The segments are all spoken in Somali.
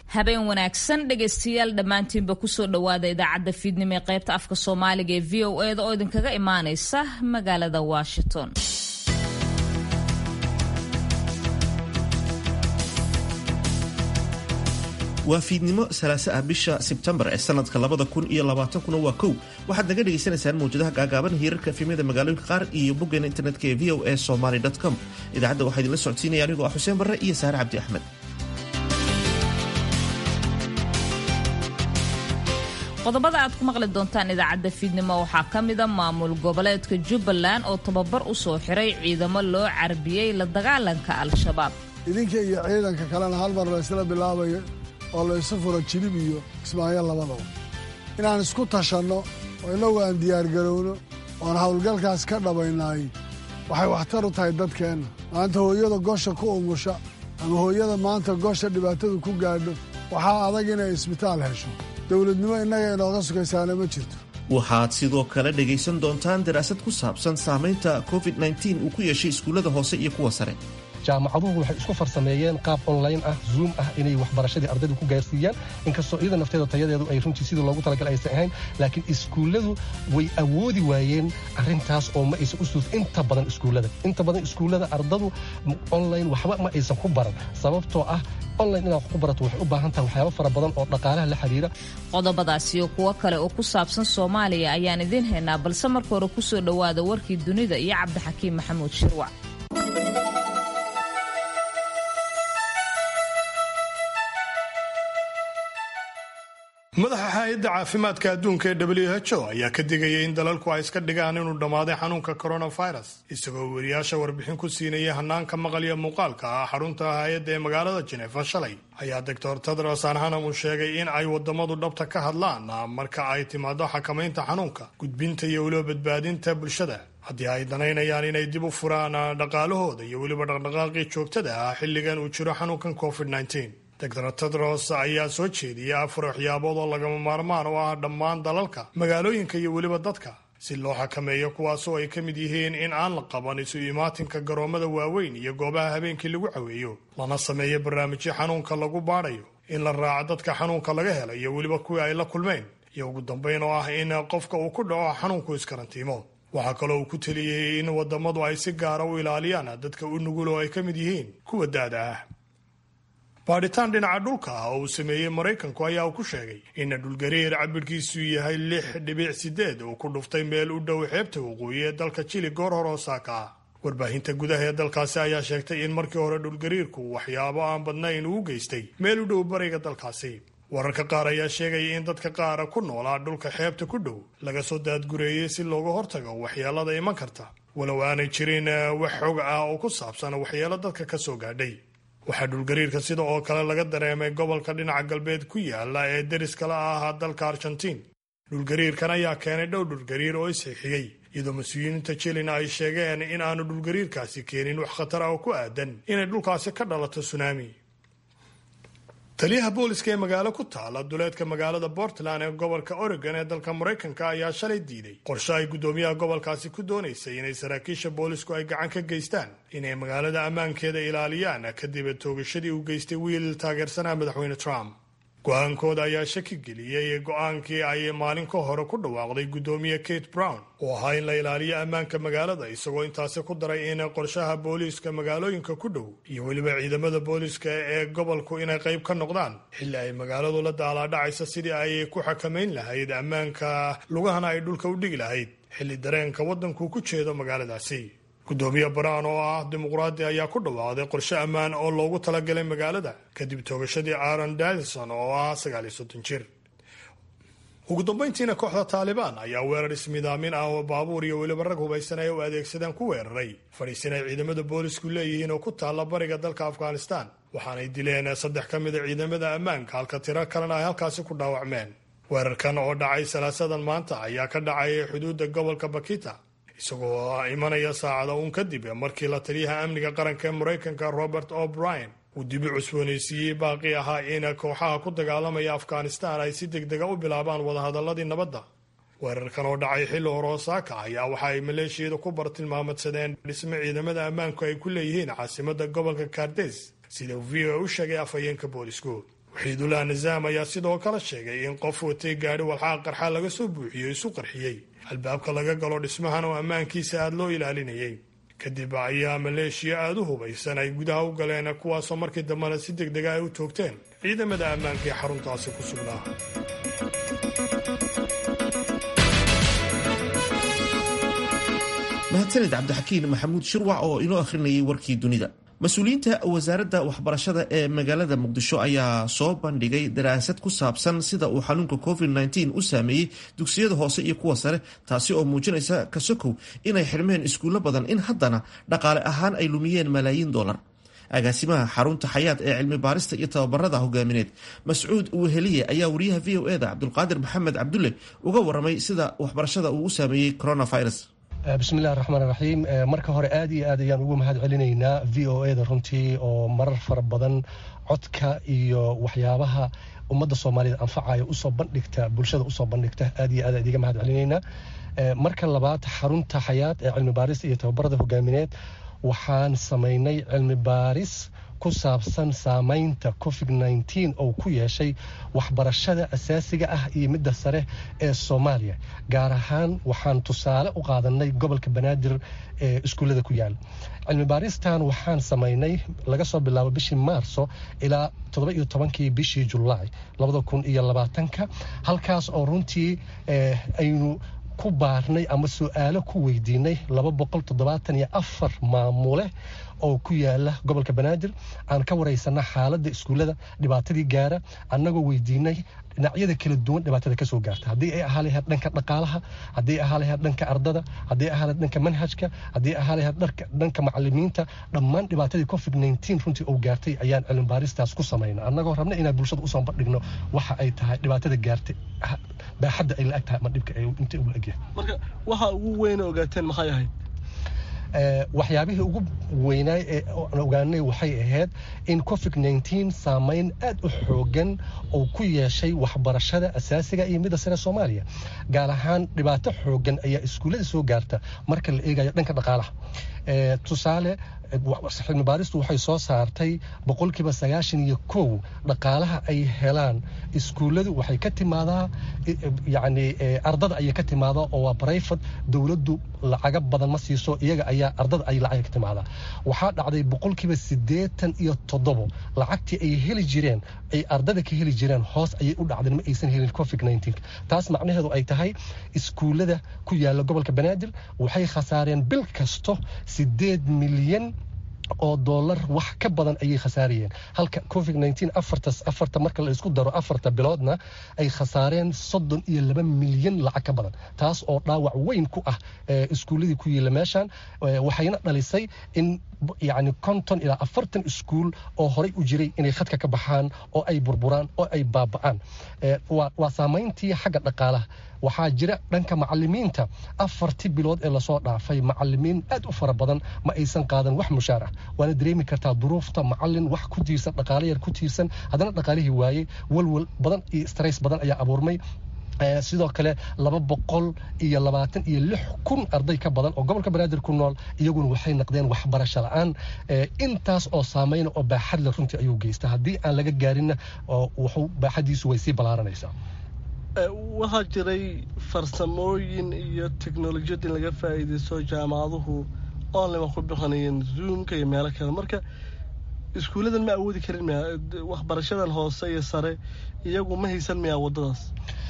habeen wanaagsan dhegaystayaal dhammaantiinba kusoo dhowaada idaacadda fiidnimo ee qaybta afka soomaaliga ee v o eda oo idinkaga imaanaysa magaalada washington waa fiidnimo salaase ah bisha sebtembar ee sanadka labada kun iyo labaatankuna waa kow waxaad naga dhagaysanaysaan mawjadaha gaagaaban hiirarka efemyada magaalooyinka qaar iyo boggeena internetka ee v o a somaly com idaacadda waxaa idinla socodsiinaya anigoo ah xuseen barre iyo saare cabdi axmed qodobada aad ku maqli doontaan idaacadda fiidnimo waxaa ka mida maamul goboleedka jubbaland oo tababar u soo xiray ciidamo loo carbiyey la dagaalanka al-shabaab idinka iyo ciidanka kalena hal mar la ysla bilaabayo oo la isu furo jilib iyo kismaayo labadaba inaan isku tashanno oo innagu aan diyaargarowno oon howlgalkaas ka dhabaynaay waxay waxtar u tahay dadkeenna maanta hooyada gosha ku umusha ama hooyada maanta gosha dhibaatadu ku gaadho waxaa adag inay isbitaal hesho dowladnimo innaga inooga sugaysaana ma jirto waxaad sidoo kale dhegaysan doontaan daraasad ku saabsan saamaynta covid-9 uu ku yeeshay iskuullada hoose iyo kuwa sare jaamacaduhu waxay isku farsameeyeen qaab online ah zoom ah inay waxbarashadii ardaydu ku gaarsiiyaan inkastoo iyada nafteeda tayadeedu ay runtii sidii loogu talagalay aysan ahayn laakiin iskuulladu way awoodi waayeen arrintaas oo ma aysan u suuf inta badan iskuullada inta badan iskuullada ardadu online waxba ma aysan ku baran sababtoo ah online inaad wax ku barato waxay u baahan tahay waxyaabo fara badan oo dhaqaalaha la xiriira qodobadaasi iyo kuwo kale oo ku saabsan soomaaliya ayaan idiin haynaa balse marka hore ku soo dhowaada warkii dunida iyo cabdixakiim maxamuud shirwac madaxa hay-adda caafimaadka adduunka ee w h o ayaa ka digaya in dalalku ay iska dhigaan inuu dhammaaday xanuunka coronavirus isagoo weriyaasha warbixin ku siinaya hanaanka maqal iyo muuqaalka ah xarunta hay-adda ee magaalada jenefa shalay ayaa doctor tedros anhanam uu sheegay in ay wadamadu dhabta ka hadlaan marka ay timaado xakamaynta xanuunka gudbinta iyo weliba badbaadinta bulshada haddii ay danaynayaan inay dib u furaan dhaqaalahooda iyo weliba dhaqdhaqaaqii joogtada ah xilligan uu jiro xanuunkan covid doctor tedros ayaa soo jeediyay afar waxyaabood oo lagama maarmaan u ah dhammaan dalalka magaalooyinka iyo weliba dadka si loo xakameeyo kuwaasoo ay ka mid yihiin in aan la qaban isu imaatinka garoomada waaweyn iyo goobaha habeenkii lagu caweeyo lana sameeyo barnaamijyo xanuunka lagu baadhayo in la raaco dadka xanuunka laga helo iyo weliba kuwii ay la kulmeen iyo ugu dambayn oo ah in qofka uu ku dhaco xanuunku iskarantiimo waxaa kaloo uu ku teliyey in wadamadu ay si gaara u ilaaliyaan dadka u nugul oo ay ka mid yihiin kuwa daada ah baadhitaan dhinaca dhulka ah oo uu sameeyey maraykanku ayaa uu ku sheegay in dhulgariir cabirkiisu yahay lix dhibic sideed uu ku dhuftay meel u dhow xeebta waqooyi ee dalka jili goor hore osaaka ah warbaahinta gudaha ee dalkaasi ayaa sheegtay in markii hore dhulgariirku waxyaabo aan badnayn uu geystay meel u dhow bariga dalkaasi wararka qaar ayaa sheegaya in dadka qaara ku noolaa dhulka xeebta ku dhow laga soo daadgureeyey si looga hortago waxyeelada iman karta walow aanay jirin wax xog ah oo ku saabsan waxyeelo dadka ka soo gaadhay waxaa dhulgariirka sida oo kale laga dareemay gobolka dhinaca galbeed ku yaala ee deriskala ah dalka argentiin dhulgariirkan ayaa keenay dhow dhulgariir oo isxixiyey iyadoo mas-uuliyiinta jilina ay sheegeen in aanu dhulgariirkaasi keenin wax khatar ah oo ku aadan inay dhulkaasi ka dhalato sunaami taliyaha booliska ee magaalo ku taala duleedka magaalada portland ee gobolka oregon ee dalka maraykanka ayaa shalay diiday qorshe ay guddoomiyaha gobolkaasi ku doonaysay inay saraakiisha boolisku ay gacan ka geystaan inay magaalada ammaankeeda ilaaliyaan kadib toogashadii uu geystay wiil taageersanaa madaxweyne trump go-aankooda ayaa shaki geliyey go-aankii ay maalin ka hore ku dhawaaqday guddoomiye kate brown oo ahaa in la ilaaliyo ammaanka magaalada isagoo intaasi ku daray in qorshaha booliiska magaalooyinka ku dhow iyo weliba ciidamada booliiska ee gobolku inay qayb ka noqdaan xilli ay magaaladu la daalaadhacaysa sidii ay ku xakamayn lahayd ammaanka lugahana ay dhulka u dhigi lahayd xilli dareenka waddanku ku jeedo magaaladaasi guddoomiye brown oo ah dimuqraadi ayaa ku dhawaaqday qorshe ammaan oo loogu talagalay magaalada kadib toogashadii aaron dadison oo ah sagaaliyo soddon jir ugu dambayntiina kooxda taalibaan ayaa weerar ismidaamin ah oo baabuur iyo weliba rag hubaysan ay u adeegsadeen ku weeraray fadhiisin ay ciidamada boolisku leeyihiin oo ku taalla bariga dalka afghanistan waxaanay dileen saddex ka mida ciidamada ammaanka halka tiro kalena ay halkaasi ku dhaawacmeen weerarkan oo dhacay salaasadan maanta ayaa ka dhacay xuduudda gobolka bakita isagoo imanaya saacada uun kadib markii la taliyaha amniga qaranka ee maraykanka robert o'brien uu dibi cusboonaysiiyey baaqi ahaa in kooxaha ku dagaalamaya afghanistan ay si degdega u bilaabaan wadahadaladii nabadda weerarkan oo dhacay xilli hore osaaka ayaa waxa ay maleeshiyada ku bartilmaamadsadeen dhisme ciidamada ammaanku ay ku leeyihiin caasimada gobolka kardes sida v o u sheegay afhayeenka boolisku waxiidullah nisaam ayaa sidoo kale sheegay in qof watay gaadhi walxaha qarxa laga soo buuxiyo isu qarxiyey albaabka laga galo dhismahan oo ammaankiisa aada loo ilaalinayay kadib ayaa maleeshiya aada u hubaysan ay gudaha u galeen kuwaasoo markii dambena si deg dega ay u toogteen ciidamada ammaanka ee xaruntaasi ku sugnaa mahadsanid cabdixakiin maxamuud shirwac oo inoo akhrinayay warkii dunida mas-uuliyiinta wasaaradda waxbarashada ee magaalada muqdisho ayaa soo bandhigay daraasad ku saabsan sida uu xanuunka covid-19 u saameeyey dugsiyada hoose iyo kuwa sare taasi oo muujinaysa kasokow inay xidhmeen iskuullo badan in haddana dhaqaale ahaan ay lumiyeen malaayiin dollar agaasimaha xarunta xayaad ee cilmi baarista iyo tababarada hogaamineed mascuud weheliye ayaa wariyaha v o eda cabdulqaadir maxamed cabdulle uga waramay sida waxbarashada uu u saameeyey coronavirus bismillahi raxmaan raxiim marka hore aad iyo aad ayaan ugu mahad celinaynaa v o eda runtii oo marar fara badan codka iyo waxyaabaha ummadda soomaaliyeed anfacaya usoo bandhigta bulshada usoo bandhigta aad iyo aad aan idiga mahad celinaynaa marka labaad xarunta xayaad ee cilmi baarista iyo tababarada hogaamineed waxaan samaynay cilmi baaris ku saabsan saamaynta covid nteen oo ku yeeshay waxbarashada asaasiga ah iyo midda sare ee soomaaliya gaar ahaan waxaan tusaale u qaadanay gobolka banaadir ee iskuullada ku yaal cilmi baaristan waxaan samaynay laga soo bilaabo bishii maarso ilaa todoba iyo tobankii bishii julaay labada kun iyo labaatanka halkaas oo runtii aynu ku baarnay ama su-aalo ku weydiinay laba boqol toddobaatan iyo afar maamule oo ku yaala gobolka banaadir aan ka waraysana xaaladda iskuullada dhibaatadii gaara annagoo weydiinay dhinacyada kala duwan dhibaatada kasoo gaarta haddii ay ahaa lahayd dhanka dhaqaalaha haddii ahaa lahayd dhanka ardada haddii ahaa lahayd dhanka manhajka haddii ahaa lahayd dhanka macalimiinta dhammaan dhibaatadii covid nteen runtii oo gaartay ayaan cilmi baaristaas ku samayna annagoo rabna inaan bulshada usoo bandhigno waxa ay tahay dhibaatada gaartay baaxadda ay la-eg tahay ama dhibka inta uu la-egyahay marka waxa ugu weyn ogaateen maxay ahayd waxyaabihii ugu weynaay ee aan ogaanay waxay ahayd in covid nteen saameyn aad u xoogan oo ku yeeshay waxbarashada asaasiga iyo midda sare soomaaliya gaar ahaan dhibaato xoogan ayaa iskuullada soo gaarta marka la eegayo dhanka dhaqaalaha tusaale cilmi baaristu waxay soo saartay boqolkiiba sagaashan iyo kow dhaqaalaha ay helaan iskuulladu waxay ka timaadaa yacni ardada ayay ka timaadaa oo waa brifat dowladdu lacaga badan ma siiso iyaga ayaa ardada ay lacag ka timaadaa waxaa dhacday boqolkiiba siddeetan iyo toddobo lacagtii ay heli jireen ay ardada ka heli jireen hoos ayay u dhacdeen ma aysan helin covid nteen taas macnaheedu ay tahay iskuullada ku yaala gobolka banaadir waxay khasaareen bil kasto siddeed milyan oo dollar wax ka badan ayay khasaarayeen halka covid nteen afartas afarta marka la isku daro afarta biloodna ay khasaareen soddon iyo laba milyan lacag ka badan taas oo dhaawac weyn ku ah iskuulladii ku yiila meeshan waxayna dhalisay in yacni konton ilaa afartan iskuul oo horay u jiray inay khadka ka baxaan oo ay burburaan oo ay baaba'aan waa saamayntii xagga dhaqaalaha waxaa jira dhanka macalimiinta afartii bilood ee lasoo dhaafay macalimiin aad u fara badan ma aysan qaadan wax mushaar ah waana dareemi kartaa duruufta macalin wax ku tiirsan dhaqaale yar ku tiirsan haddana dhaqaalihii waayey walwal badan iyo stress badan ayaa abuurmay sidoo kale laba boqol iyo labaatan iyo lix kun arday ka badan oo gobolka banaadir ku nool iyaguna waxay naqdeen waxbarasho la-aan intaas oo saameyna oo baaxad le runtii ayuu geysta haddii aan laga gaarinna wuxuu baaxadiisu way sii ballaaranaysaa waxaa jiray farsamooyin iyo teknolojiyad in laga faa'iidaysto jaamacaduhu online waa ku bixinayeen zoomka iyo meelo kale marka iskuulladan ma awoodi karin miya waxbarashadan hoose iyo sare iyagu ma haysan miyaa waddadaas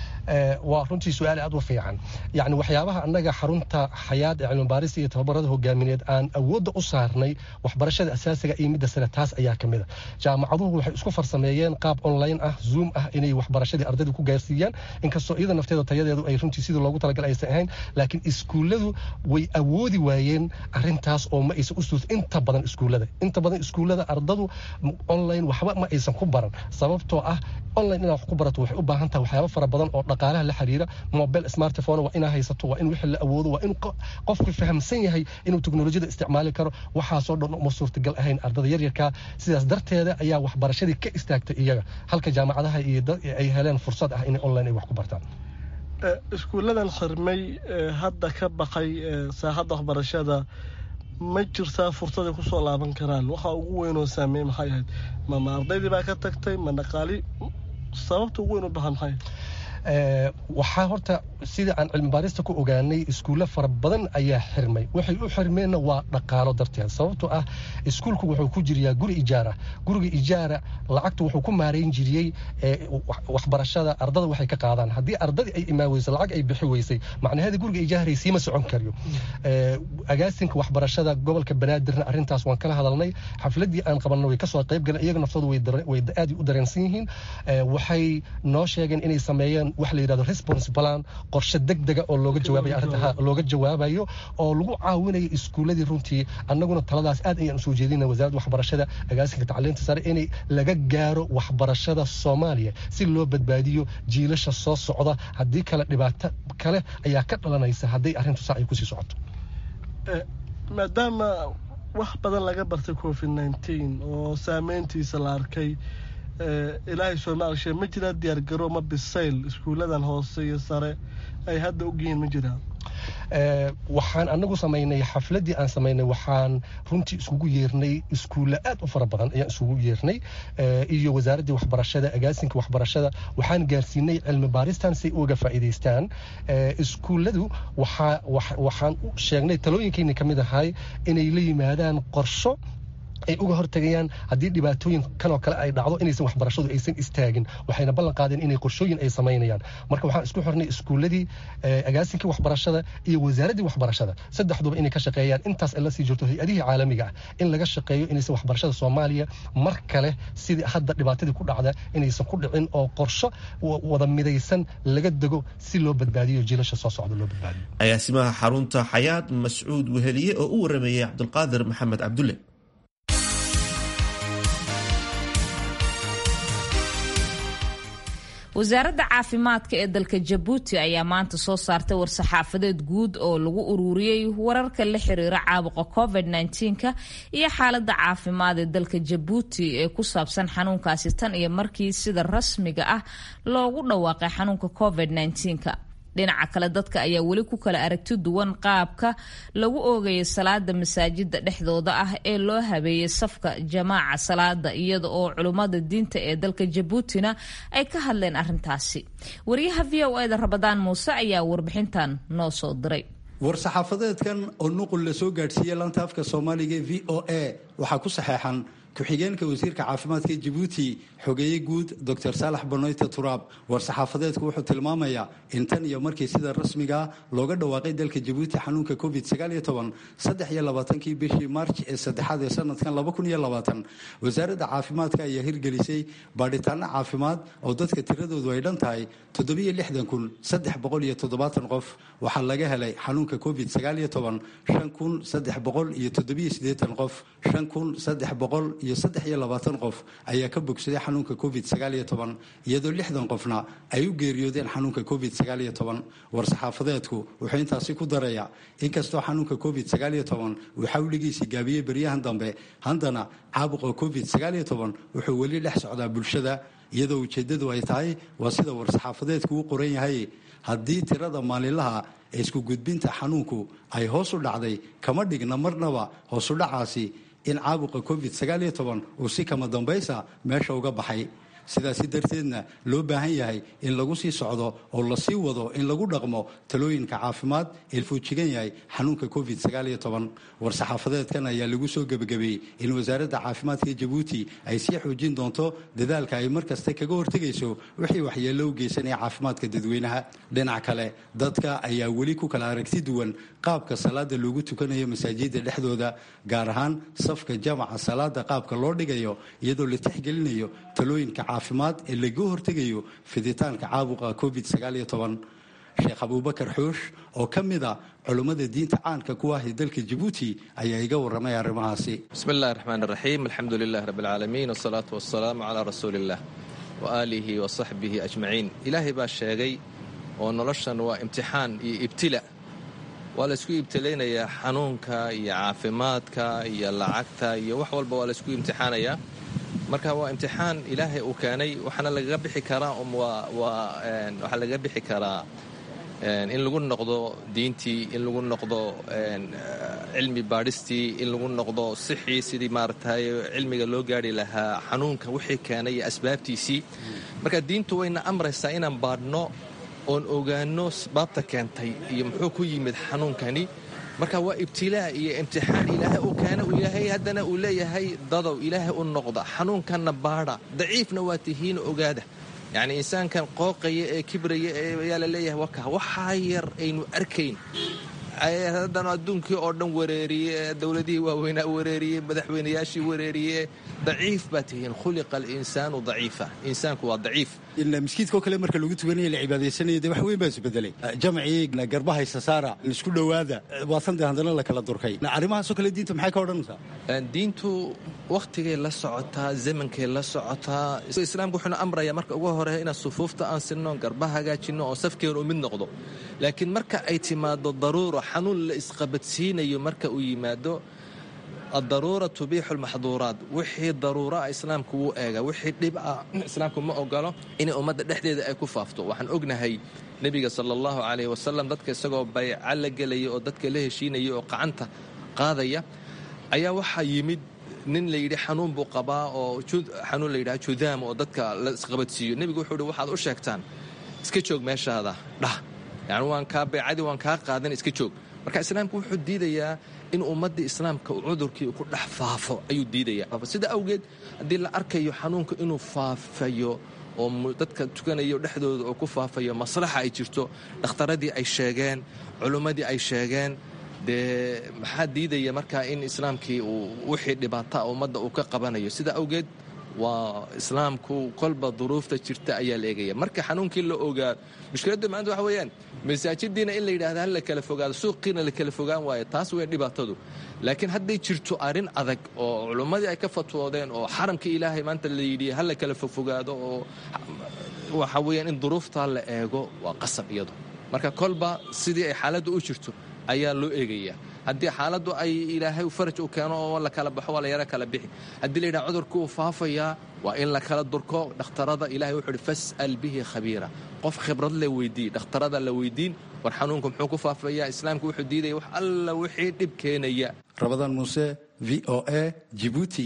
waa runtii su-aal aad u fiican yacni waxyaabaha annaga xarunta xayaad ee cilmibaarista iyo tababarada hogaamineed aan awoodda u saarnay waxbarashada asaasiga iyo midda sare taas ayaa ka mid a jaamacaduhu waxay isku farsameeyeen qaab online ah zoom ah inay waxbarashadii ardayda ku gaarsiiyaan inkastoo iyada nafteeda tayadeedu ay runtii sidii loogu talagal aysan ahayn laakiin iskuulladu way awoodi waayeen arrintaas oo ma aysan u suus inta badan iskuullada inta badan iskuullada ardadu online waxba ma aysan ku baran sababtoo ah online inaad wax ku barato waxay u baahan tahay waxyaabo fara badan oo dhaqaalaha la xiriira mobile smartphone waa inaa haysato waa in wixii la awoodo waa in qofku fahamsan yahay inuu teknolojiyada isticmaali karo waxaasoo dhan uma suurtagal ahayn ardada yaryarkaa sidaas darteeda ayaa waxbarashadii ka istaagtay iyaga halka jaamacadaha iyo ay heleen fursad ah inay online ay wax ku bartaan iskuulladan xirmay hadda ka baqay saaxadda waxbarashada ma jirtaa fursaday kusoo laaban karaan waxa ugu weyn oo saameey maxay ahayd mama ardaydii baa ka tagtay ma dhaqaali sababta ugu weyn u bahan maxay waxaa horta sida aan cilmi baarista ku ogaanay iskuulle fara badan ayaa xirmay waxay u xirmeenna waa dhaqaalo darteed sababtoo ah iskuulku wuxuu ku jiriyaa guri ijaara guriga ijaara lacagtu wuxuu ku maarayn jiriyey waxbarashada ardada waxay ka qaadaan haddii ardadii ay imaan weysay lacag ay bixi weysay macnaheeda guriga ijaaray siima socon karayo agaasinka waxbarashada gobolka banaadirna arrintaas waan kala hadalnay xafladii aan qabanna way kasoo qayb galeen iyaga naftooda way aad u dareensan yihiin waxay noo sheegeen inay sameeyeen wax la yidhahdo response plan qorshe degdega oo looga jawaabayo arrinta looga jawaabayo oo lagu caawinayo iskuuladii runtii annaguna taladaas aad ayaan usoo jeedina wasaaradda waxbarashada agaasinka tacliinta sare inay laga gaaro waxbarashada soomaaliya si loo badbaadiyo jiilasha soo socda haddii kale dhibaato kale ayaa ka dhalanaysa hadday arrintu saa ay kusii socoto maadaama wax badan laga bartay covid nneteen oo saameyntiisa la arkay ilaahay soomaalshe ma jiraa diyaargaro ma bisayl iskuulladan hoose iyo sare ay hadda ogyihiin ma jiraan waxaan anagu samaynay xafladii aan samaynay waxaan runtii iskugu yeernay iskuulle aad u fara badan ayaan isugu yeernay iyo wasaaraddii waxbarashada agaasinka waxbarashada waxaan gaarsiinay cilmi baaristan si ay uga faa'iidaystaan iskuulladu waxaan u sheegnay talooyinkayna ka mid ahay inay la yimaadaan qorsho ay uga hortagayaan haddii dhibaatooyin kan oo kale ay dhacdo inaysan waxbarashadu aysan istaagin waxayna ballan qaadeen inay qorshooyin ay samaynayaan marka waxaan isku xirnay iskuulladii agaasinkii waxbarashada iyo wasaaraddii waxbarashada saddexduba inay ka shaqeeyaan intaas ay la sii jirto hay-adihii caalamiga ah in laga shaqeeyo inaysan waxbarashada soomaaliya mar kale sidii hadda dhibaatadii ku dhacda inaysan ku dhicin oo qorsho wada midaysan laga dego si loo badbaadiyo jiilasha soo socda loo badbaadiyo agaasimaha xarunta xayaad mascuud weheliye oo u warameeyey cabdulqaadir maxamed cabdulle wasaaradda caafimaadka ee dalka jabuuti ayaa maanta soo saartay war-saxaafadeed guud oo lagu ururiyey wararka la xiriira caabuqa covid -19ka iyo xaaladda caafimaad ee dalka jabuuti ee ku saabsan xanuunkaasi tan iyo markii sida rasmiga ah loogu dhawaaqay xanuunka covid -19ka dhinaca kale dadka ayaa weli ku kala aragti duwan qaabka lagu oogayay salaada masaajida dhexdooda ah ee loo habeeyey safka jamaaca salaada iyada oo culummada diinta ee dalka jabuutina ay ka hadleen arrintaasi wariyaha v o eda rabadaan muuse ayaa warbixintan noo soo diray war-saxaafadeedkan oo nuqul la soo gaadhsiiyey laanta afka soomaaliga e v o a waxaa ku saxeexan ku-xigeenka wasiirka caafimaadka jabuuti xogeeye guud dor saalax banoyte turaab war-saxaafadeedku wuxuu tilmaamayaa in tan iyo markii sida rasmigaa looga dhawaaqay dalka jabuuti xanuunka covid saddex iyo labaatankii bishii maarj ee saddexaad ee sanadkan wasaaradda caafimaadka ayaa hirgelisay baadhitaano caafimaad oo dadka tiradoodu ay dhan tahay qof waxaa laga helay xanuunka covid qof qof ayaa ka bogsaday xanuunka covid iyadoo lixdan qofna ay u geeriyoodeen xanuunka covid war-saxaafadeedku wuxuu intaasi ku darayaa inkastoo xanuunka covid uu xawligiisii gaabiyey beryahan dambe haddana caabuqa covid wuxuu weli dhex socdaa bulshada iyadoo ujeeddadu ay tahay waa sida war-saxaafadeedku u qoran yahay haddii tirada maalinlaha ee isku gudbinta xanuunku ay hoos u dhacday kama dhigna marnaba hoosudhacaasi in caabuqa covid uu si kama dambaysa meesha uga baxay sidaasi darteedna loo baahan yahay in lagu sii socdo oo lasii wado in lagu dhaqmo talooyinka caafimaad ee fuujigan yahay xanuunka covid war-saxaafadeedkan ayaa lagu soo gebagabeeyey in wasaaradda caafimaadka jabuuti ay sii xoojin doonto dadaalka ay mar kasta kaga hortegayso wixii waxyeello u geysanaya caafimaadka dadweynaha dhinac kale dadka ayaa weli ku kala aragti duwan qaabka salaada loogu tukanayo masaajida dhexdooda gaar ahaan safka jamaca salaada qaabka loo dhigayo iyadoo la tixgelinayo talooyinka caafimaad ee laga hortegayo fiditaanka caabuqa covid sheekh abuubakar xoosh oo ka mid a culummada diinta caanka ku ah ee dalka jabuuti ayaa iga warramay arrimahaasi bismi illahi raxmaan raxiim alxamdu lilah rabbi alcaalamiin wasalaatu wasalaamu calaa rasuuliillah wa aalihi wa saxbihi ajmaciin ilaahay baa sheegay oo noloshan waa imtixaan iyo ibtila waa laysku ibtilaynayaa xanuunka iyo caafimaadka iyo lacagta iyo wax walba waa laysku imtixaanayaa marka waa imtixaan ilaahay uu keenay waxaana lagaga bixi karaa waxaa lagaga bixi karaa in lagu noqdo diintii in lagu noqdo cilmi baadhistii in lagu noqdo sixii sidii maaragtay cilmiga loo gaari lahaa xanuunka wixii keenay iyo asbaabtiisii marka diintu wayna amraysaa inaan baadhno oon ogaano asbaabta keentay iyo muxuu ku yimid xanuunkani marka waa ibtilaa iyo imtixaan ilaahay uu keena uu ilaahay haddana uu leeyahay dadow ilaahay u noqda xanuunkanna baadha daciifna waa tihiin ogaada yacni insaankan qooqaya ee kibraya ayaa la leeyahay waka waxaa yar aynu arkayn haddana adduunkii oo dhan wareeriye dowladihii waaweynaa wareeriye madaxweynayaashii wareeriye daciif baa tihiin khuliqa alinsaanu daciifa insaanku waa daciif miskiidkao kale marka lagu tukanaya la cibaadaysanaya dee wax weyn baa isbedelay jamcii garbahaysa saara isku dhowaada waasande haddana la kala durkay arrimahaasoo kale diinta maxay ka odhanaysaa diintu wakhtigay la socotaa zamankay la socotaa islaamku wuxuuna amrayaa marka ugu hore inaan sufuufta aan sinno garbaha hagaajinno oo safkeenu u mid noqdo laakiin marka ay timaado daruura xanuun la isqabadsiinayo marka uu yimaado addaruura tubiixu lmaxduuraat wixii daruuraa islaamku wuu eega wixii dhib ah islaamku ma ogolo inay ummadda dhexdeeda ay ku faafto waxaan ognahay nebiga sala allahu calayh wasalam dadka isagoo bayca la gelaya oo dadka la heshiinaya oo qacanta qaadaya ayaa waxaa yimid nin layidhi xanuun buu qabaa oo xanuun layidhaha judaam oo dadka la isqabadsiiyo nebigu wuxuu hi waxaad u sheegtaan iska joog meeshaada dhah yani waan kaa baycadii waan kaa qaadan iska joog marka islaamku wuxuu diidayaa in ummaddii islaamka cudurkii ku dhex faafo ayuu diidayaa sida awgeed haddii la arkayo xanuunka inuu faafayo oo dadka tukanayo dhexdooda oo ku faafayo maslaxa ay jirto dhakhtaradii ay sheegeen culummadii ay sheegeen dee maxaa diidaya markaa in islaamkii uu wixii dhibaataa ummadda uu ka qabanayo sida awgeed waa islaamku kolba duruufta jirta ayaa la eegaya marka xanuunkii la ogaa mushkiladdu maanta waxa weeyaan masaajidiina in la yidhahda hal la kala fogaado suuqiina la kala fogaan waayo taas weyn dhibaatadu laakiin hadday jirto arrin adag oo culummadii ay ka fatwoodeen oo xaramka ilaahay maanta la yidhi hal la kala fofogaado oo waxa weeyaan in duruuftaa la eego waa qasab iyadu marka kolba sidii ay xaaladdu u jirto ayaa loo eegayaa haddii xaaladdu ay ilaahay faraj u keeno oo la kala baxo waa la yaro kala bixi haddii la yidhaha cudurku uu faafayaa waa in la kala durko dhakhtarada ilahay wuxuu uhi fas'al bihi khabiira qof khibrad le weydii dhakhtarada la weydiin war xanuunku muxuu ku faafayaa islaamku wuxuu diidaya wax alla wixii dhib keenaya rabadaan muuse v o a jibuuti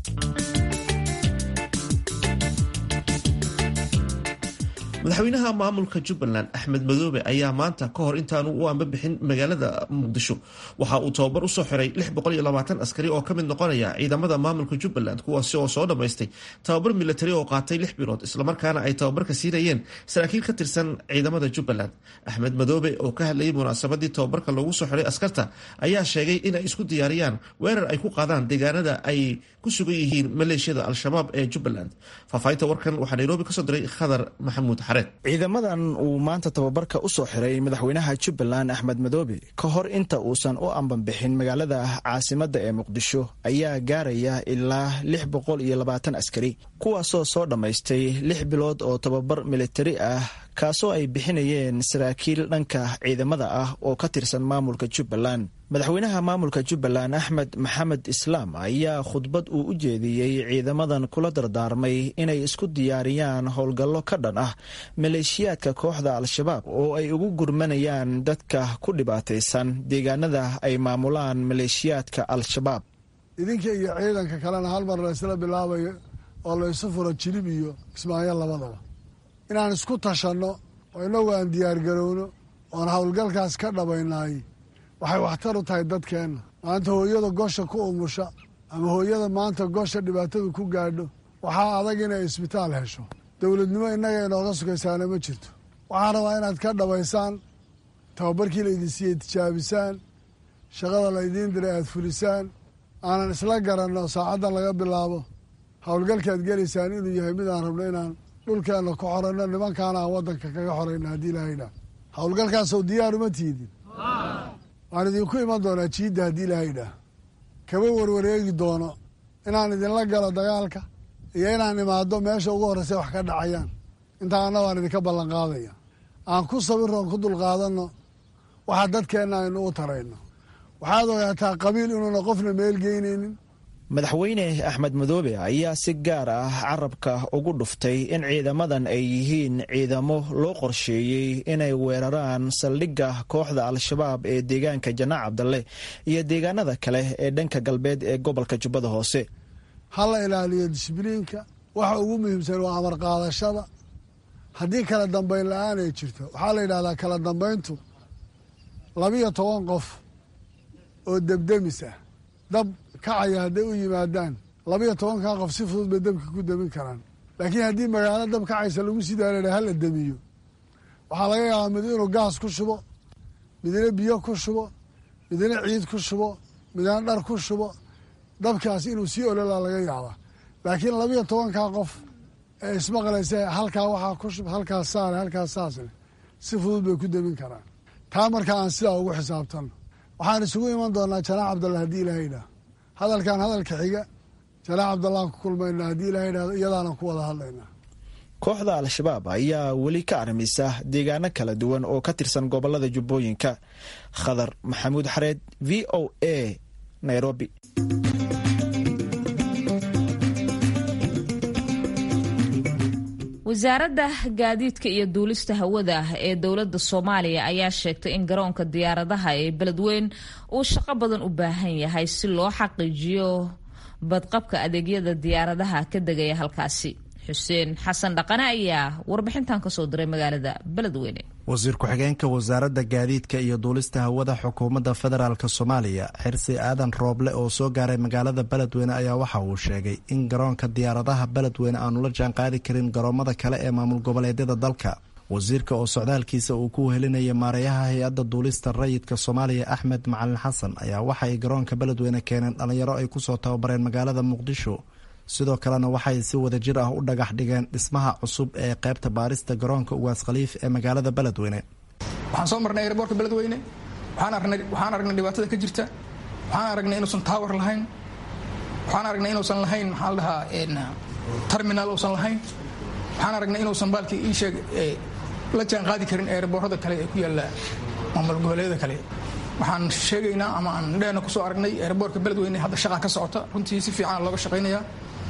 madaxweynaha maamulka jubbaland axmed madoobe ayaa maanta ka hor intaanu u ambabixin magaalada muqdisho waxa uu tababar usoo xiray askari oo ka mid noqonaya ciidamada maamulka jubbaland kuwaasi oo soo dhammaystay tababar milatari oo qaatay lix bilood islamarkaana ay tababarka siinayeen saraakiil ka tirsan ciidamada jubbaland axmed madoobe oo ka hadlayay munaasabadii tababarka loogu soo xiray askarta ayaa sheegay inay isku diyaariyaan weerar ay ku qaadaan deegaanada ay ku sugan yihiin maleeshiyada al-shabaab ee jubbaland faahfaahinta warkan waxaa nairobi kasoo diray khadar maxamuud ciidamadan uu maanta tababarka u soo xiray madaxweynaha jubbaland axmed madoobe ka hor inta uusan u ambanbixin magaalada caasimadda ee muqdisho ayaa gaaraya ilaa lix boqol iyo labaatan askari kuwaasoo soo dhammaystay lix bilood oo tababar militari ah kaasoo ay bixinayeen saraakiil dhanka ciidamada ah oo ka tirsan maamulka jubbaland madaxweynaha maamulka jubbaland axmed maxamed islaam ayaa khudbad uu u jeediyey ciidamadan kula dardaarmay inay isku diyaariyaan howlgallo ka dhan ah maleeshiyaadka kooxda al-shabaab oo ay ugu gurmanayaan dadka ku dhibaataysan deegaanada ay maamulaan maleeshiyaadka al-shabaab idinka iyo ciidanka kalena hal mar laysla bilaabayo oo laysu furo jilib iyo kismaayo labadaba inaan isku tashanno oo innagu aan diyaargarowno oon howlgalkaas ka dhabaynaay waxay waxtar u tahay dadkeenna maanta hooyada gosha ku umusha ama hooyada maanta gosha dhibaatadu ku gaadho waxaa adag inay isbitaal hesho dowladnimo innaga inooga sugaysaana ma jirto waxaan rabaa inaad ka dhabaysaan tababarkii laydin siiyey tijaabisaan shaqada laydiin diray aad fulisaan aanan isla garanno saacaddan laga bilaabo howlgalkaad gelaysaan inuu yahay mid aan rabno inaan dhulkeenna ku xoranno nimankaana aan waddanka kaga xorayna haddii ilahaydhaa howlgalkaasoo diyaaruma tiidin waan idinku iman doonaa jiidda haddii ilahaydhaa kama warwareegi doono inaan idinla galo dagaalka iyo inaan imaado meesha ugu horreysa wax ka dhacayaan intaana waan idinka ballan qaadaya aan ku sabirroon ku dulqaadanno waxaa dadkeenna aynu u tarayno waxaad ogaataa qabiil inuuna qofna meel geynaynin madaxweyne axmed madoobe ayaa si gaar ah carabka ugu dhuftay in ciidamadan ay yihiin ciidamo loo qorsheeyey inay weeraraan saldhigga kooxda al-shabaab ee deegaanka janaac cabdalle iyo deegaanada kale ee dhanka galbeed ee gobolka jubbada hoose ha la ilaaliyo disbliinka waxa ugu muhiimsan waa amar qaadashada haddii kala dambayn la-aan ay jirto waxaa la yidhahdaa kala dambayntu labiyo toban qof oo debdemis ah dab kacaya hadday u yimaadaan labiyo tobankaa qof si fudud bay dabka ku demin karaan laakiin haddii magaalo dab kacaysa lagu sii daara hala demiyo waxaa laga yaabaa mid inuu gaas ku shubo midna biyo ku shubo midna ciid ku shubo midna dhar ku shubo dabkaas inuu sii ololaa laga yaabaa laakiin labiyo tobankaa qof ee ismaqlaysa halkaa waxaa ku shub halkaas saale halkaas saasle si fudud bay ku demin karaan taa markaa aan sidaa ugu xisaabtanno waxaan isugu iman doonaa janaax cabdalla haddii ilaha idhaah hadalkan hadalka xiga janaax cabdallaan ku kulmayna haddii ilaha idhahdo iyadaana ku wada hadlaynaa kooxda al-shabaab ayaa weli ka armisa deegaano kala duwan oo ka tirsan gobolada jubbooyinka khadar maxamuud xareed v o a nairobi wasaaradda gaadiidka iyo duulista hawada ee dowladda soomaaliya ayaa sheegtay in garoonka diyaaradaha ee beledweyn uu shaqo badan u baahan yahay si loo xaqiijiyo badqabka adeegyada diyaaradaha ka degaya halkaasi xuseen xasan dhaqane ayaa warbixintan kasoo diray magaalada beledweyne wasiir ku-xigeenka wasaaradda gaadiidka iyo duulista hawada xukuumadda federaalk soomaaliya xirsi aadan rooble oo soo gaaray magaalada beledweyne ayaa waxa uu sheegay in garoonka diyaaradaha beledweyne aanu la jaanqaadi karin garoomada kale ee maamul goboleedyada dalka wasiirka oo socdaalkiisa uu ku helinaya maareeyaha hay-adda duulista rayidka soomaaliya axmed macalin xasan ayaa waxa ay garoonka beledweyne keeneen dhallinyaro ay kusoo tababareen magaalada muqdisho sidoo kalena waxay si wada jir ah u dhagax dhigeen dhismaha cusub ee qaybta baarista garoonka ugaas khaliif ee magaalada beledweyne waxaan soo marnay airboortka beledweyne waxaan aragnay dhibaatada ka jirta waxaan aragnay inuusan taawar lahayn waxaan aragnay inuusan lahayn maxaa la dhahaa terminal uusan lahayn waxaan aragnay inuusan baalkii ii sheeg la jaan qaadi karin airboorada kale ee ku yaalla maamul goboleedyada kale waxaan sheegaynaa ama aan dheena kusoo aragnay airboortka beledweyne hadda shaqaa ka socota runtii si fiican looga shaqaynayaa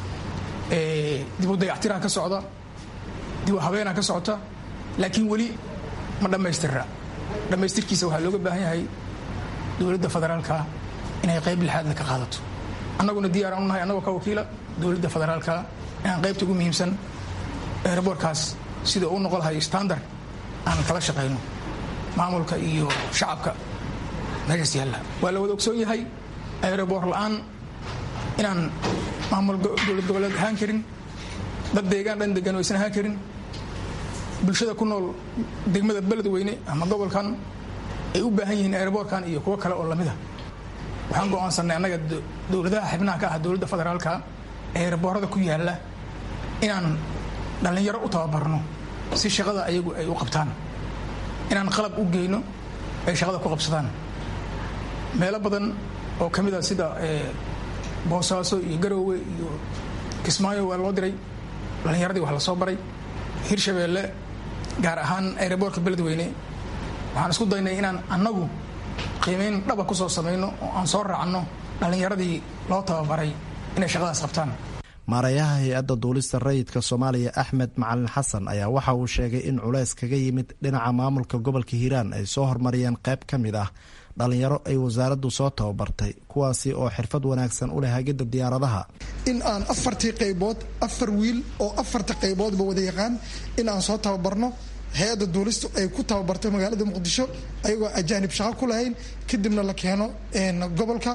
dib u dayactiraa ka socda dib u habeenaa ka socota laakiin weli ma dhammaystirra dhammaystirkiisa waxaa looga baahan yahay dowladda federaalka inay qayb lixaadle ka qaadato annaguna diyaaraan u nahay annagoo ka wakiila dowladda federaalka inaan qaybta ugu muhiimsan airboortkaas sida uu noqon lahay standard aan kala shaqayno maamulka iyo shacabka meeshaas yaalla waa la wada ogsoon yahay aeroboor la'aan inaan maamul dowlad goboleed ahaan karin dad deegaan dhan degan aysan ahaan karin bulshada ku nool degmada beledweyne ama gobolkan ay u baahan yihiin aeroboorkan iyo kuwo kale oo lamid a waxaan go'aansanay annaga dowladaha xibnaha ka ah dowladda federaalka aeroboorada ku yaalla inaan dhallinyaro u tababarno si shaqada ayagu ay u qabtaan inaan qalab u geyno ay shaqada ku qabsadaan meelo badan oo ka mid a sida boosaaso iyo garoowe iyo kismaayo waa loo diray dhallinyaradii wax la soo baray hirshabeelle gaar ahaan aeroboortka beledweyne waxaan isku daynay inaan annagu qiimayn dhaba ku soo samayno oo aan soo raacno dhallinyaradii loo tababaray inay shaqadaas qabtaan maareeyaha hay-adda duulista rayidka soomaaliya axmed macalin xasan ayaa waxa uu sheegay in culays kaga yimid dhinaca maamulka gobolka hiiraan ay soo hormariyeen qayb ka mid ah dhallinyaro ay wasaaraddu soo tababartay kuwaasi oo xirfad wanaagsan u leh hagidda diyaaradaha in aan afartii qaybood afar wiil oo afarta qayboodba wada yaqaan in aan soo tababarno hay-adda duulistu ay ku tababartay magaalada muqdisho ayagoo ajaanib shaqo ku lahayn kadibna la keeno gobolka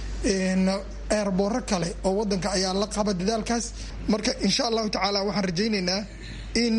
eerbooro kale oo wadanka ayaa la qaba dadaalkaas marka insha allahu tacaala waxaan rajaynaynaa in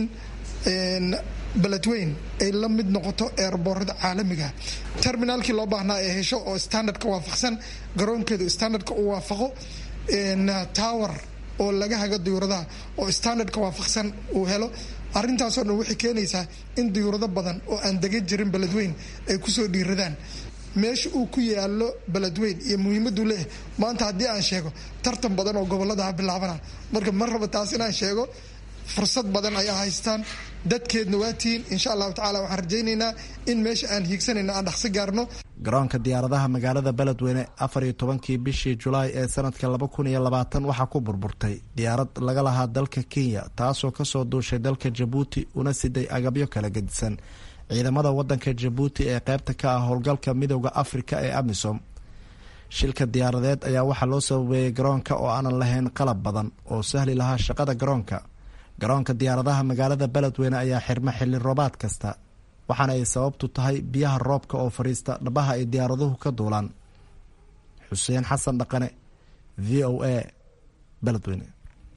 beledweyn ay la mid noqoto eerboorada caalamiga terminaalkii loo baahnaa ee hesho oo standardka waafaqsan garoonkeedu standardka u waafaqo tower oo laga hago diyuuradaha oo standardka waafaqsan uu helo arrintaasoo dhan waxay keenaysaa in diyuurado badan oo aan degan jirin beledweyn ay kusoo dhiiradaan meesha uu ku yaalo beledweyn iyo muhiimaduu leeyahay maanta haddii aan sheego tartan badan oo goboladaha bilaabana marka ma raba taas inaan sheego fursad badan ayaa haystaan dadkeedna waa tihiin insha allahu tacala waxaan rajaynaynaa in meesha aan hiigsanayna aan dhaqsi gaarno garoonka diyaaradaha magaalada beledweyne afar iyo tobankii bishii julaay ee sanadka laba kun iyo labaatan waxaa ku burburtay diyaarad laga lahaa dalka kenya taasoo kasoo duushay dalka jabuuti una siday agabyo kala gedisan ciidamada wadanka jabuuti ee qeybta ka ah howlgalka midooda afrika ee amisom shilka diyaaradeed ayaa waxaa loo sababeeyey garoonka oo aanan lahayn qalab badan oo sahli lahaa shaqada garoonka garoonka diyaaradaha magaalada beledweyne ayaa xirma xilli roobaad kasta waxaana ay sababtu tahay biyaha roobka oo fadhiista dhabaha ay diyaaraduhu ka duulaan xuseen xasan dhaqane v o a beledweyne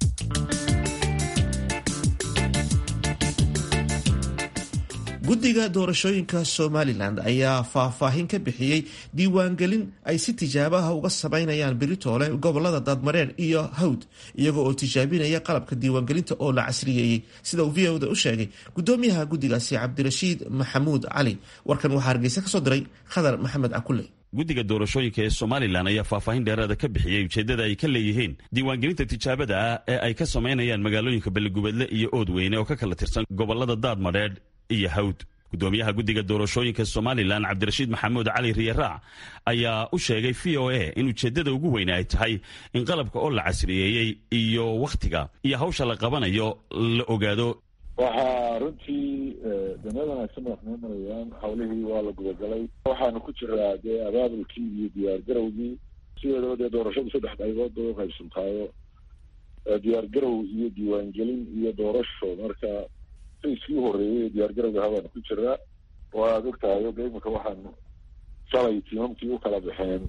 guddiga doorashooyinka somalilan ayaa faahfaahin ka bixiyey diiwaangelin ay si tijaabaha uga samaynayaan beritoole gobolada daadmareer iyo hawd iyaga oo tijaabinaya qalabka diiwaangelinta oo la casriyeeyey sida uu v oda u sheegay gudoomiyaha guddigaasi cabdirashiid maxamuud cali warkan waxaa hargeysa kasoo diray khadar maxamed cakule guddiga doorashooyinka ee somalilan ayaa faahfaahin dheeraada ka bixiyey ujeeddada ay ka leeyihiin diiwaangelinta tijaabada ah ee ay ka samaynayaan magaalooyinka belegubadle iyo oodweyne oo ka kala tirsan gobolada daadmadheedh iyo hawd gudoomiyaha guddiga doorashooyinka somalilan cabdirashiid maxamuud cali riyaraac ayaa u sheegay v o a in ujeeddada ugu weyne ay tahay in qalabka oo la casriyeeyey iyo wakhtiga iyo hawsha la qabanayo la ogaado waxaa runtii danyada wanaagsan wax noo marayaan hawlihii waa la gudagalay waxaanu ku jiraa dee abaabulkii iyo diyaargarowgii sideedaba dee doorashadu saddex qaybood bay uqaybsantaayo diyaargarow iyo diiwaangelin iyo doorasho marka sayskii horeeyey diyaargarowga habaanu ku jiraa oo aada ogtahay de iminka waxaanu shalay tiimamkii u kala baxeen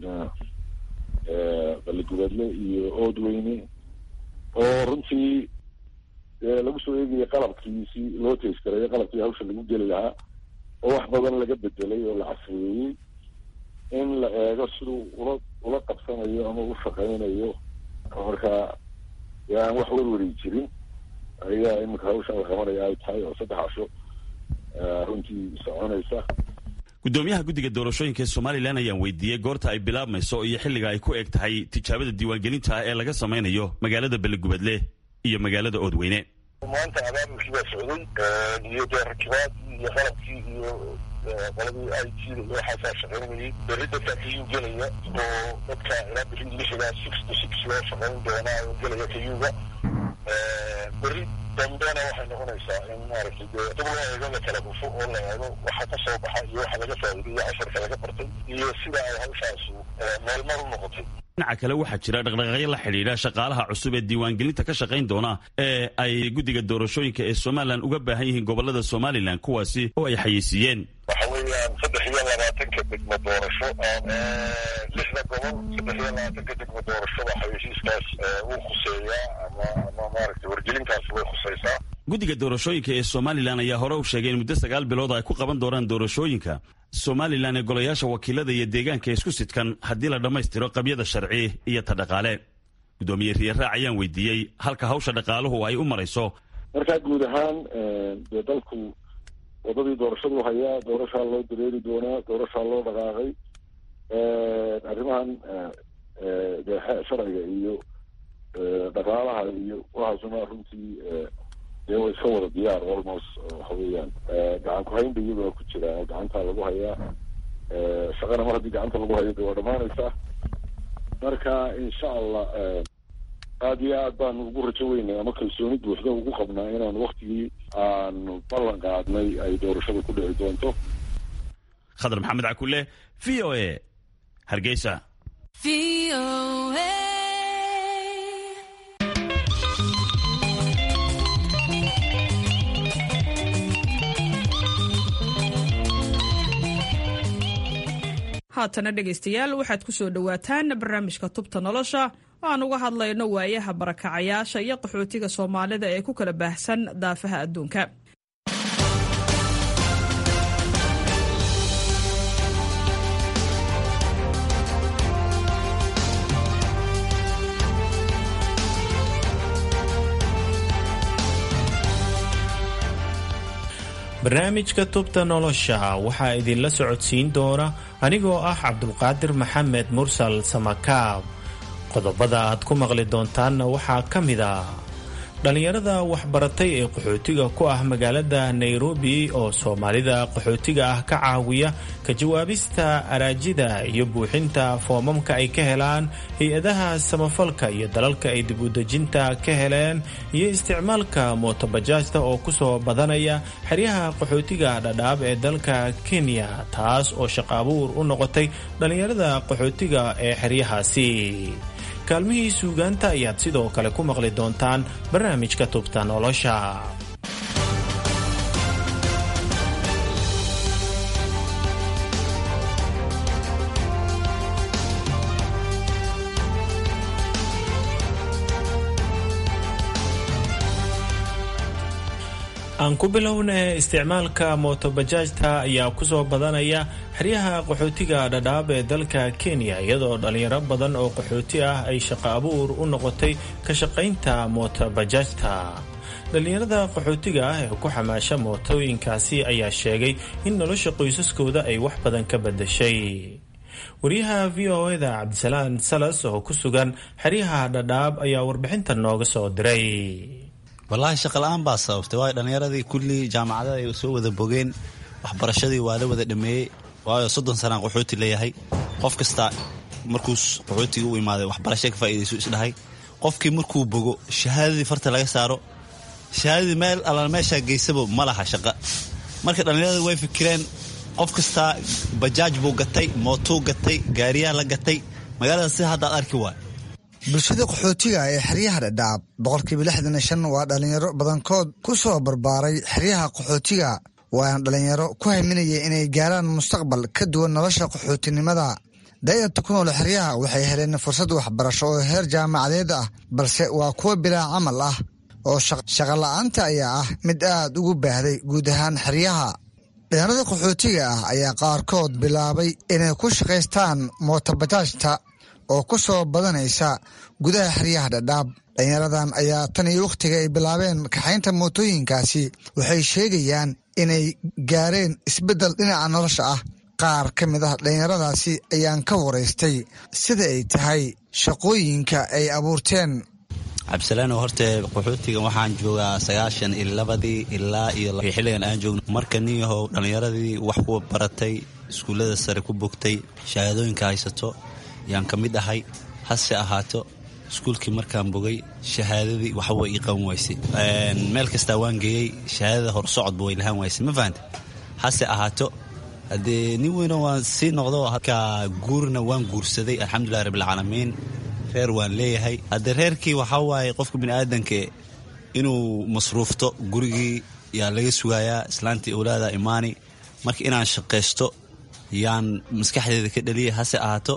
baligubadle iyo oodweyne oo runtii lagu soo eegaya qalabkii si loo tayskareeyo qalabkii hawsha lagu geli lahaa oo wax badan laga bedelay oo la casriyeeyey in la eego siduu ula ula qabsanayo ama u shaqaynayo marka aan wax werweri jirin ayaa iminka hawshan la qabanaya ay tahay oo saddex casho runtii soconaysa gudoomiyaha guddiga doorashooyinka ee somalilan ayaan weydiiyey goorta ay bilaabmayso iyo xilliga ay ku eg tahay tijaabada diiwaangelinta ee laga samaynayo magaalada belegubadle iyo magaalada oodweyne maanta abaabulkii baa socday iyo dee rakibaadii iyo qalabkii iyo qoladii i t da iyo waxaasaa shaqaynayay berri dadkaa kayuu gelaya oo dadka ilaa beri lixda six to six loo shaqayn doonaa oo gelaya kayuga berri dambena waxay noqonaysaa in maaragtay dee dib loo eego la kala hufo oo la eego waxa ka soo baxa iyo waxa laga faa'iiday iyo casharka laga bartay iyo sida ay hawshaasu meelmar u noqotay dhinaca kale waxaa jira dhaqdhaqaaqyo la xidhiidha shaqaalaha cusub ee diiwaangelinta ka shaqayn doona ee ay guddiga doorashooyinka ee somalilan uga baahan yihiin gobolada somalilan kuwaasi oo ay xayeysiiyeen waxa weeyaan saddex iyo labaatanka degmo doorasho lixda gobol saddex iyo labaatanka degmo doorashoda xayeysiiskaas wuu khuseeyaa ama ama maaragtay wargelintaas way khusaysaa guddiga doorashooyinka ee somalilan ayaa hore u sheegay in muddo sagaal bilood ay ku qaban doonaan doorashooyinka somalilan ee golayaasha wakiilada iyo deegaanka isku sidkan haddii la dhammaystiro qabyada sharci iyo ta dhaqaale guddoomiye riyaraac ayaan weydiiyey halka hawsha dhaqaaluhu ay u marayso markaa guud ahaan dee dalku wadadii doorashadu hayaa doorashaa loo dareeri doonaa doorashaa loo dhaqaaqay arrimahan dee sharciga iyo dhaqaalaha iyo waxaasuna runtii dee way iska wada diyaar almost waxa weeyaan gacan ku-haynba iyagoo ku jira oo gacantaa lagu hayaa shaqana mar haddii gacanta lagu hayo de waa dhamaanaysaa marka insha allah aada iyo aad baanu ugu rajo weynay ama kalsooni buuxda ugu qabnaa inaan waktigii aanu ballan qaadnay ay doorashada ku dhici doonto khadar maxamed cakule v o a hargeysa haatana dhegaystayaal waxaad ku soo dhowaataan barnaamijka tubta nolosha oo aan uga hadlayno waayaha barakacayaasha iyo qaxootiga soomaalida ee ku kala baahsan daafaha adduunka barnaamijka tubta nolosha waxaa idinla socodsiin doona anigoo ah cabdulqaadir maxamed mursal samakaab qodobada aad ku maqli doontaanna waxaa ka mid ah dhallinyarada waxbaratay ee qaxootiga ku ah magaalada nairobi oo soomaalida qaxootiga ah ka caawiya ka jawaabista araajida iyo buuxinta foomamka ay ka helaan hay-adaha samafalka iyo dalalka ay dib udejinta ka heleen iyo isticmaalka mootobajaajta oo kusoo badanaya xeryaha qaxootiga dhadhaab ee dalka kenya taas oo shaqo abuur u noqotay dhallinyarada qaxootiga ee xeryahaasi kaalmihii suugaanta ayaad sidoo kale ku maqli doontaan barnaamijka tubta nolosha aan ku bilowna isticmaalka mootobajaajta ayaa kusoo badanaya xeryaha qaxootiga dhadhaab ee dalka kenya iyadoo dhalinyaro badan oo qaxooti ah ay shaqo abuur u noqotay ka shaqaynta mootobajaajta dhallinyarada qaxootiga ah ee ku xamaasha mootooyinkaasi ayaa sheegay in nolosha qoysaskooda ay wax badan ka badashay wariyaha v o eda cabdisalaan salas oo ku sugan xeryaha dhadhaab ayaa warbixinta nooga soo diray wallaahi shaqala-aan baa sababtay waayo dhallinyaradii kullii jaamacadada ay soo wada bogeen waxbarashadii waa la wada dhameeyey waayo soddon sanaan qaxooti leeyahay qof kasta markuu qaxootiga u imaaday waxbarasha ka faa'iidaysu isdhahay qofkii markuu bogo shahaadadii farta laga saaro shahaadadii meel allaan meeshaa geysaba ma laha shaqa marka dhallinyarada way fikireen qof kastaa bajaaj buu gatay mootuu gatay gaariyaa la gatay magaalada si haddaad arki waay bulshada qaxootiga ee xeryaha dhadhaab boqolkiiba lixdan iyo shan waa dhallinyaro badankood ku soo barbaaray xeryaha qaxootiga waana dhallinyaro ku haminaya inay gaaraan mustaqbal ka duwan nolosha qaxootinimada daa'irta ku nool xeryaha waxay heleen fursad waxbarasho oo heer jaamacadeed ah balse waa kuwa bilaa camal ah oo shaqola'aanta ayaa ah mid aad ugu baahday guud ahaan xeryaha dhallinyarada qaxootiga ah ayaa qaarkood bilaabay inay ku shaqaystaan mootobajaajta oo ku soo badanaysa gudaha xeryaha dhadhaab dhallinyaradan ayaa tan iyo wakhtiga ay bilaabeen kaxaynta mootooyinkaasi waxay sheegayaan inay gaareen isbeddel dhinaca nolosha ah qaar ka mid ah dhallinyaradaasi ayaan ka waraystay sida ay tahay shaqooyinka ay abuurteen cabdisalaano horte qaxootiga waxaan joogaa sagaashan iyo labadii ilaa iyo xilligan aan joogno marka nin yahow dhallinyaradii wax ku baratay iskuullada sare ku bogtay shahaadooyinka haysato yaan ka mid ahay hase ahaato iskuulkii markaan bogay shahaadadii waxba ii qaban waysay meel kastaa waan geeyey shahaadada horsocodba way lahaan waysay ma fahante hase ahaato haddee nin weyno waan sii noqdo halkaa guurna waan guursaday alxamdulilahi rabbilcaalamiin reer waan leeyahay haddee reerkii waxaa waaye qofka biniaadanka inuu masruufto gurigii yaa laga sugayaa islaantii owlaada imaani marka inaan shaqaysto yaan maskaxdeeda ka dhaliyay hase ahaato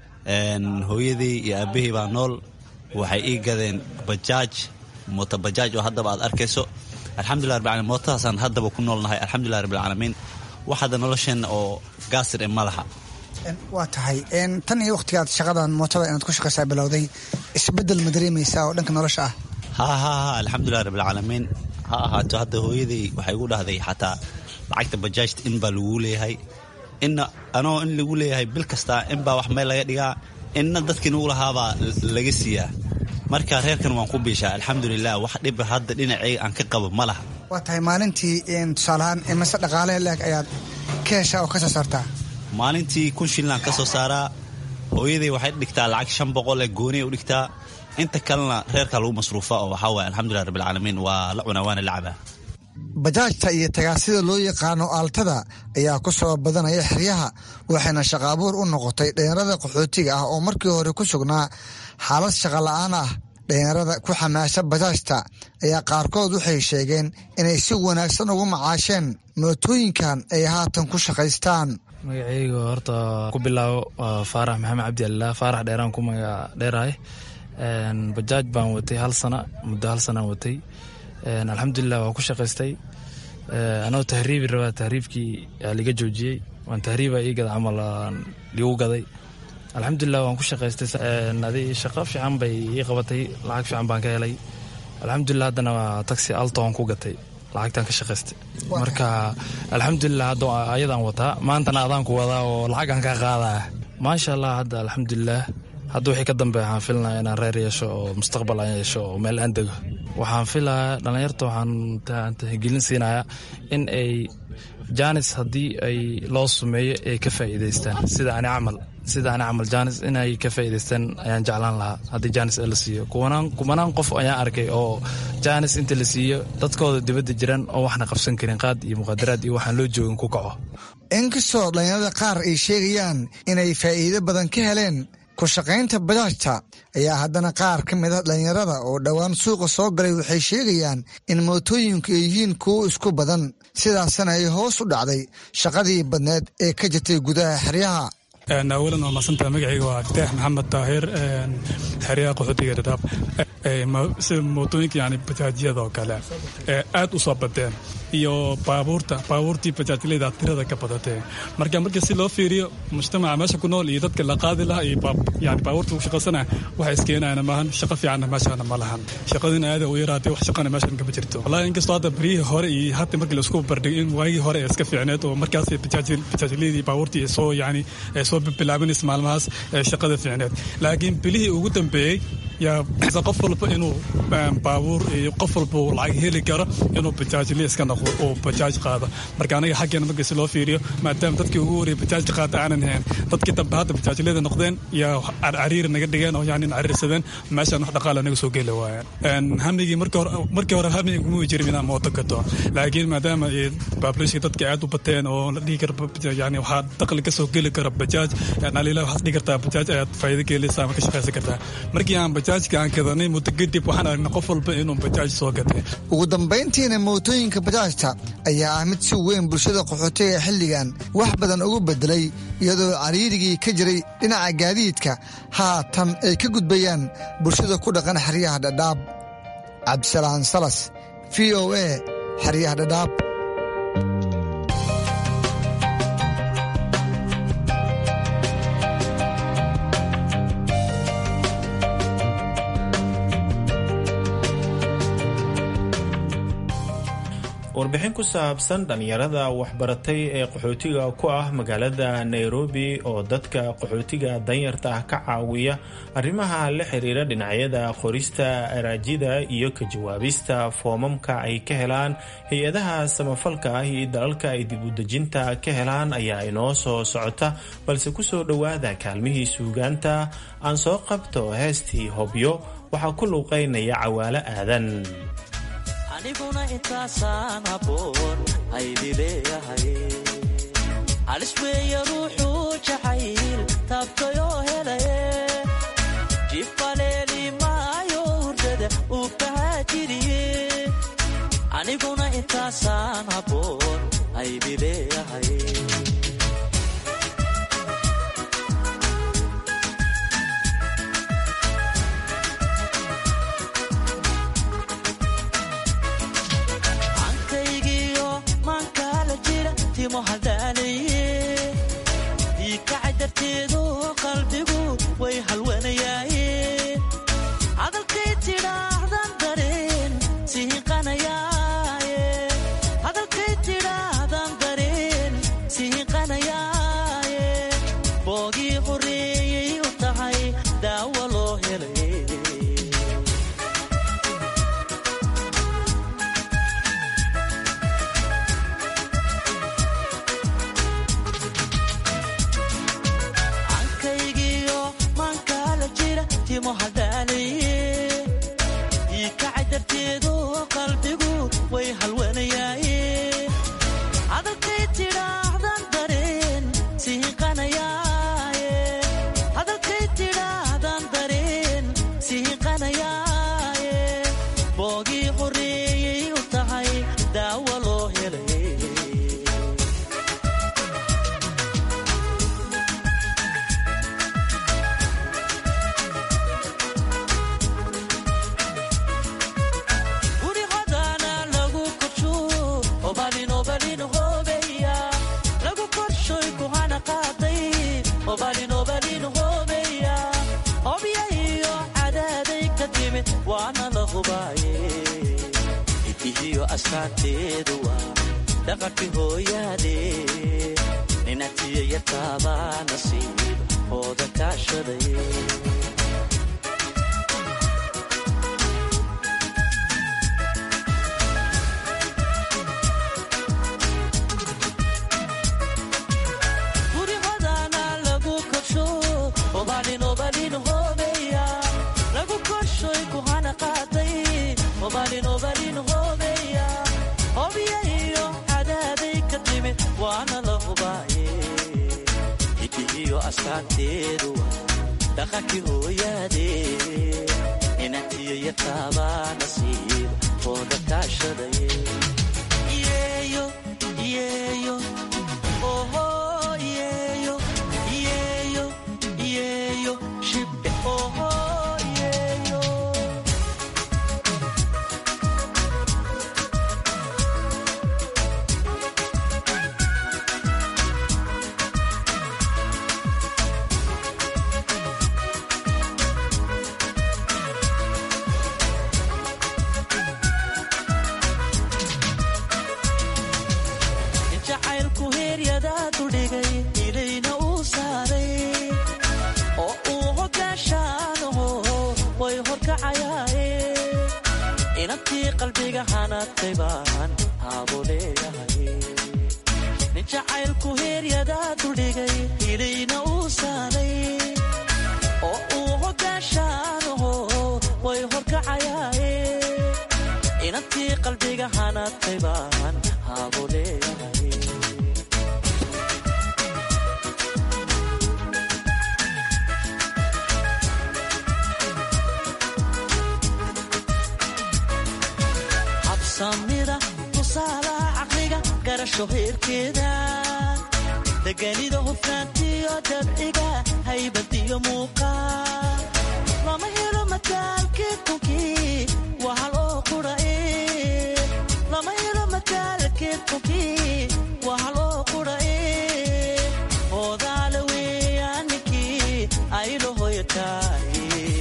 hooyadii iyo aabahii baa nool waxay ii gadeen bajaaj mooto bajaaj oo haddaba aad arkayso alxamdulilah rabbil alamin mootadaasaan haddaba ku noolnahay alxamdulilah rabbil caalamiin wax hadda nolosheenna oo gaasir e ma laha waa tahay tan iyo wakhtigaad shaqadan mootada inaad ku shaqaysaa bilowday isbeddel ma dareemaysaa oo dhanka nolosha ah ha ha ha alxamdulilah rabbilcaalamiin ha ahaato hadda hooyaday waxay igu dhahday xataa lacagta bajaajta in baa laguu leeyahay inna anoo in lagu leeyahay bil kastaa inbaa wax meel laga dhigaa inna dadkii nugu lahaabaa laga siiyaa marka reerkan waan ku biishaa alxamdulilah wax dhiba hadda dhinaceyga aan ka qabo ma laha waa tahay maalintii tusaalahaan imase dhaqaale leeg ayaad ka heshaa oo ka soo saartaa maalintii kun shillaan ka soo saaraa hooyaday waxay dhigtaa lacag shan boqol ee gooniya u dhigtaa inta kalena reerkaa lagu masruufa oo waxaa waye alxamdulilah rabbilcaalamiin waa la cunaa waana la cabaa bajaajta iyo tagaasida loo yaqaano aaltada ayaa ku soo badanaya xeryaha waxayna shaqa abuur u noqotay dhallinyarada qaxootiga ah oo markii hore ku sugnaa xaalad shaqa la'aan ah dhallinyarada ku xamaasha bajaajta ayaa qaarkood waxay sheegeen inay si wanaagsan ugu macaasheen mootooyinkan ay haatan ku shaqaystaan magacayga horta ku bilaabo waa faarax maxamed cabdi alilah faarax dheeraan ku magac dheerahay bajaaj baan watay hal sana muddo hal sanaan watay alxamdulilah waa ku shaqaystay anoo tahriibi rabaa tahriibkii liga joojiyey waan tahriiba ii gada camal ligu gaday alxamdulilah waan ku shaqaystay adi shaqo fiican bay ii qabatay lacag fiican baan ka helay alxamdulilah haddana waa taxi altoon ku gatay lacagtaan ka shaqaystay marka alxamdulilah hadda ayadaan wataa maantana adaan ku wadaa oo lacagaan kaa qaadaa maasha allah hadda alxamdulilah hadda wixii ka dambe waxaan filinaya inaan reer yeesho oo mustaqbal aan yeesho oo meel aan dego waxaan filayaa dhallinyarta waxaan tixgelin siinayaa in ay janis haddii ay loo sumeeyo ay ka faa'iidaystaan sida ani camal sida ani camal janis inay ka faa'iidaystaan ayaan jeclaan lahaa haddii janis la siiyo kumanaan qof ayaan arkay oo janis inta la siiyo dadkooda dibadda jiraan oo waxna qabsan karin qaad iyo muqaadaraad iyo waxaan loo joogin ku kaco inkastoo dhallinyarada qaar ay sheegayaan inay faa'iido badan ka heleen ku shaqaynta bajaajta ayaa haddana qaar ka mid a dhallinyarada oo dhowaan suuqa soo galay waxay sheegayaan in mootooyinku ay yihiin kuwo isku badan sidaasna ay hoos u dhacday shaqadii badneed ee ka jirtay gudaha xeryaha awalan waa masantaa magacayga waa aftaax maxamed taahir xeryaha qaxootiga dhadhaab sida mootooyinka yani bajaajyada oo kale aad u soo badeen iyo baabuurta baabuurtii bajaajleyda tirada ka badatee marka marka si loo fiiriyo mujtamaca meesha ku nool iyo dadka la qaadi lahaa iyo yani baabuurta ku shaqaysana waxa iskeenayana maahan shaqo fiicanna meeshana ma lahan shaqadina aada u yaraatay wax shaqana meeshan kama jirto wallahi inkastoo hadda beryihii hore iyo hadda markii laisku bardhigay in waagii hore ee iska fiicneed oo markaas bajaajleyadii baabuurtii ay soo yani ay soo bilaabanaysa maalmahaas shaqada fiicneed laakiin bilihii ugu dambeeyey yaa qof walba inuu baabuur iyo qof walba uu lacag heli karo inuu bajaajle iska noqdo oo bajaaj qaado marka anaga xaggeena markii si loo fiiriyo maadaama dadkii ugu horreeyay bajaajka qaata aanan hayn dadkii dambe hadda bajaajleyda noqdeen yaa cariiri naga dhigeen oo yani cariirsadeen meeshaan wax dhaqaala naga soo geli waayeen hamigii markii hore hamigi kuma jirin inaan mooto gato laakiin maadaama baabulishka dadka aad u bateen oo la dhihi kara yani waxaa daqli ka soo geli kara bajaaj dhaliila waxaad dhihi kartaa bajaaj ayaad faa'iido ka helaysaa ama ka shaqaysan kartaa markii aan bajaajka aan kadanay muddo kadib waxaan aragnay qof walba inuu bajaaj soo gatay ugu dambayntiina mootooyinka bajaajta ayaa ah mid si weyn bulshada qaxootiga xilligan wax badan ugu bedelay iyadoo cariirigii ka jiray dhinaca gaadiidka haatan ay ka gudbayaan bulshada ku dhaqan xeryaha dhadhaab cabdisalaan salas v o a xeryaha dhadhaab warbixin ku saabsan dhallinyarada waxbaratay ee qaxootiga ku ah magaalada nairobi oo dadka qaxootiga danyarta ah ka caawiya arrimaha la xiriira dhinacyada qorista araajida iyo ka jawaabista foomamka ay ka helaan hay-adaha samafalka ah iyo dalalka ay dibudejinta ka helaan ayaa inoo soo socota balse kusoo dhowaada kaalmihii suugaanta aan soo qabto heestii hobyo waxaa ku luuqaynaya cawaalo aadan aniguna intaasaan haboon aydi leeyahay halis weeye ruuxuu jacayl taabtayoo helaye jifaleeli maayo hurdada uu kahaajiriye aniguna intaasaan haboon aydi leeyahay diikacay darteedu qalbigu way halwanayaaye hadalkay tidhaahdan dareen sihiqanayaaye hadalkay tidhaahdan dareen sihiqanayaaye boogii horreeyey u tahay daawo loo helay diikacay darteedu qalbigu way halwanayaaye hadalkay tidhaahdan dareen sihiqanayaaye hadalkay tidhaahdan dareen sihiqanayaaye boogii horreeyey u tahay daawo loo helay idihiyo astaanteedu waa dhaqankii hooyaade ninatiya yartaabaa nasiib hooda kaashaday dhaqankii hooyaade inantiyo yartaabaa nasiib ooda kaashadaye yeeyo yeeyo oho yeeyo yeeyo yeeyo shibdhe oho yeeyo jacaylku heeryadaadu dhigay ilayna uu saaray oo uu hoggaashaanaho way horkacayaaye inantii qalbiga hanadkay baan haabo leeyahay nin jacaylku heeryadaadu dhigay ilayna uu saaray oo uu hoggaashaanaho way horkacayaaye inantii qalbiga hanadkay baan haabo leeyahay habsamida tusaalaha caqliga garasho heerkeeda deganida hufnaantiyo dabciga haybadiyo muuqaal lama helo mataalkii kunkii waa hal oo qurae lama helo mataalkii kunkii waa hal oo qurae hoodaale weeyaan ninkii aylo hoyataay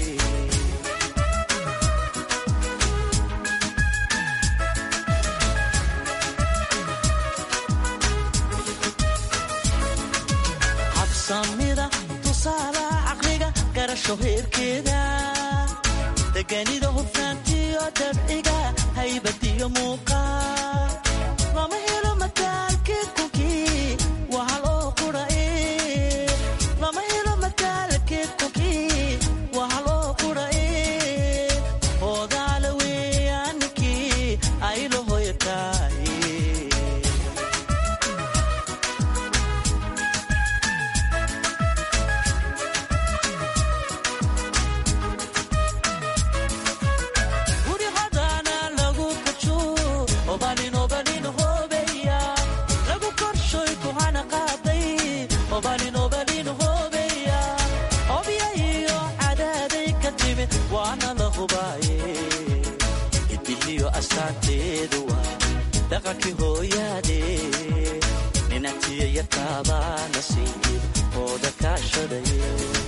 habsamida tusaalaha caqliga garasho heerkeeda deganida hufnaantiyo dabciga haybadiyo muuqaal lama helo mataalkii kunkii waa hal oo qurae lama helo mataalkii kunkii waa hal oo qurae hoodaale weeyaan ninkii aylo hoyataay guri hodaana lagu kajo obalin obalin hobeya lagu korshoy kuhana qaaday obalin obalin hobeya obya iyo cadaaday ka timid waana la hubaaye idihiyo astaanteedu waa dhaqankii hooyaade ninantiyo yartaabaa nasiib ooda kaashadaye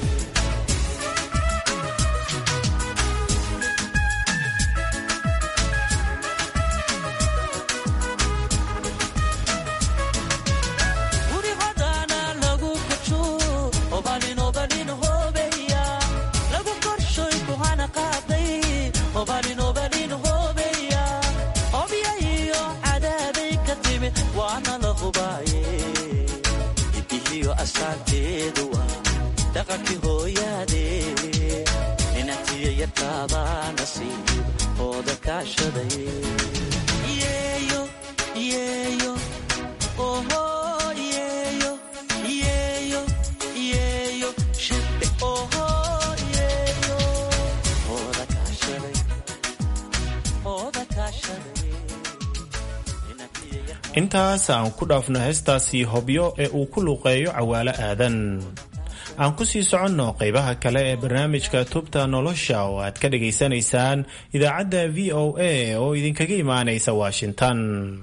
guri hodaana lagu kajo obalin obalin hobeya lagu korshoy kuhana qaaday obalin obalin hobeya obya iyo cadaaday ka timid waana la hubaaye idihiyo astaanteedu waa dhaqankii hooyaade ninantiyo yartaabaa nasiib ooda kaashadaye yeeyo yeeyo oho yeeyo yeeyo yeeyo shibbe oho yeeyo ooda kaashaday ooda kaashaday intaas aan ku dhaafno heestaasii hobyo ee uu ku luuqeeyo cawaalo aadan aan ku sii soconno qaybaha kale ee barnaamijka tubta nolosha oo aad ka dhagaysanaysaan idaacadda v o a oo idinkaga imaanaysa washington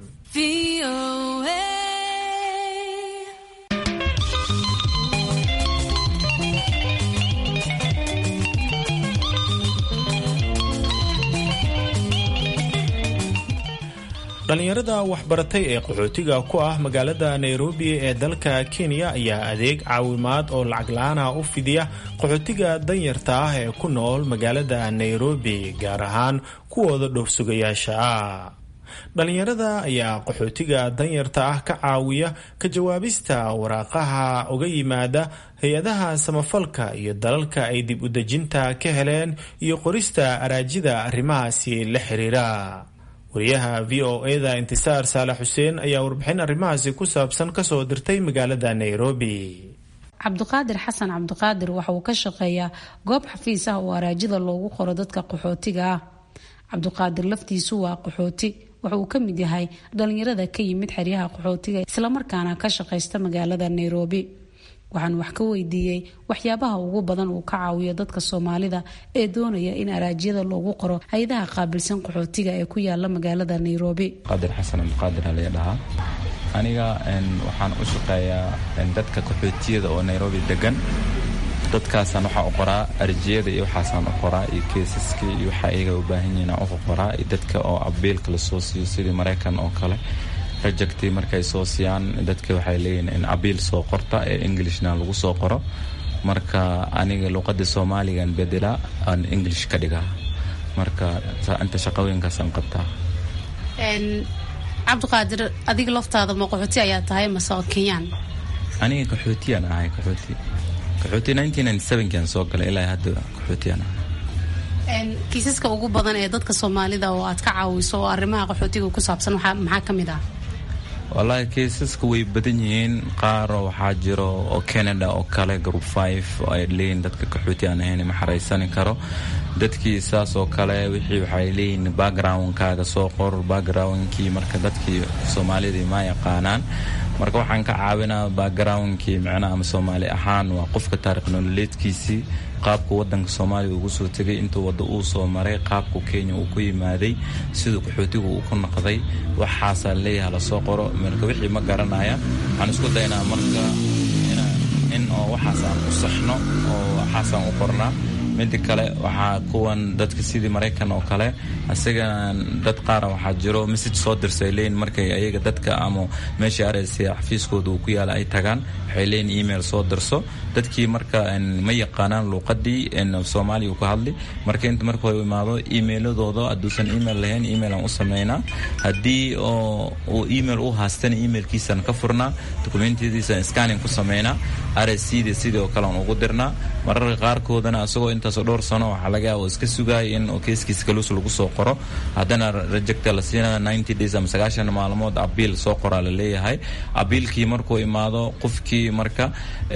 dhalinyarada waxbaratay ee qaxootiga ku ah magaalada nairobi ee dalka kenya ayaa adeeg caawimaad oo lacag la-aana u fidiya qaxootiga danyarta ah ee ku nool magaalada nairobi gaar ahaan kuwooda dhowrsugayaasha ah dhalinyarada ayaa qaxootiga danyarta ah ka caawiya ka jawaabista waraaqaha uga yimaada hay-adaha samafalka iyo dalalka ay dib u dejinta ka heleen iyo qorista araajida arrimahaasi la xiriira wariyaha v o eda intisaar saalax xuseen ayaa warbixin arrimahaasi ku saabsan kasoo dirtay magaalada nairobi cabdiqaadir xasan cabdiqaadir waxa uu ka shaqeeyaa goob xafiis ah oo araajida loogu qoro dadka qaxootiga ah cabdiqaadir laftiisu waa qaxooti waxa uu ka mid yahay dhalinyarada ka yimid xeryaha qaxootiga islamarkaana ka shaqaysta magaalada nairobi waxaan wax ka weydiiyey waxyaabaha ugu badan uu ka caawiyo dadka soomaalida ee doonaya in araajyada loogu qoro hay-adaha qaabilsan qaxootiga ee ku yaala magaalada nairobi qaadir xasan abdiqaadir alaya dhahaa aniga waxaan u shaqeeyaa dadka qaxootiyada oo nairobi degan dadkaasaan waxaa u qoraa arjiyada iyo waxaasaan u qoraa iyo keesaska iyo waxa iyaga u baahan yihiin aan u qoraa iyo dadka oo abiilka lasoo siiyo sidii maraykan oo kale rajagtii markay soo siiyaan dadka waxay leeyihiin in abiil soo qorta ee englishna lagu soo qoro marka aniga luqada soomaaligan bedelaa aan english ka dhigaa marka inta shaqooyinkaasaan qabtaa cabdiqaadir adiga laftaada ma qaxooti ayaa tahay mase kenyaan aniga qaxootiyaan ahay qaxooti qaxooti kan soo galay ilaa hadda qaxootiyaan ahay kiisaska ugu badan ee dadka soomaalida oo aad ka caawiso oo arrimaha qaxootiga ku saabsan maxaa ka mid ah wallaahi keisaska way badan yihiin qaar waxaa jiro oo canada oo kale group five oo ay leeyihin dadka qaxooti aan ahayn ma xaraysani karo dadkii saas oo kale wixii waxay leeyihin backgroundkaaga soo qor backgroundkii marka dadkii soomaalidii ma yaqaanaan marka waxaan ka caawinaa backgroundkii micnaha ama soomaali ahaan waa qofka taarikh nololeedkiisii qaabku wadanka soomaaliya ugu soo tegay intuu wadda uu soo maray qaabku kenya uu ku yimaaday siduu qaxootigu uu ku noqday waxaasaa leeyaha lasoo qoro marka wixii ma garanaya waxaan isku daynaa marka in oo waxaasaan u saxno oo waxaasaan u qornaa mida kale waxaa kuwan dadka sidii maraykan oo kale isagan dad qaara waxaa jiro message soo dirsa ay leeyihin markay ayaga dadka ama meesha araysa xafiiskooda uu ku yaala ay tagaan waxay leeyihin email soo dirso dadkii marka ma yaqaanaan luuqadii soomaaliya uu ka hadli marka inta marka hore imaado emailadooda hadduusan email lahayn emailan u sameynaa haddii oo uu email u haastana emailkiisaan ka furnaa dokumentiyadiisan scanning ku sameynaa rscda sidii oo kale aan ugu dirnaa mararka qaarkoodana isagoo intaasoo dhowr sano waxaa laga yaaba iska sugaaya in keeskiisa kalus lagu soo qoro haddana rejecta la siinaya ninety days ama sagaashan maalmood abiil soo qoraa la leeyahay abiilkii markuu imaado qofkii marka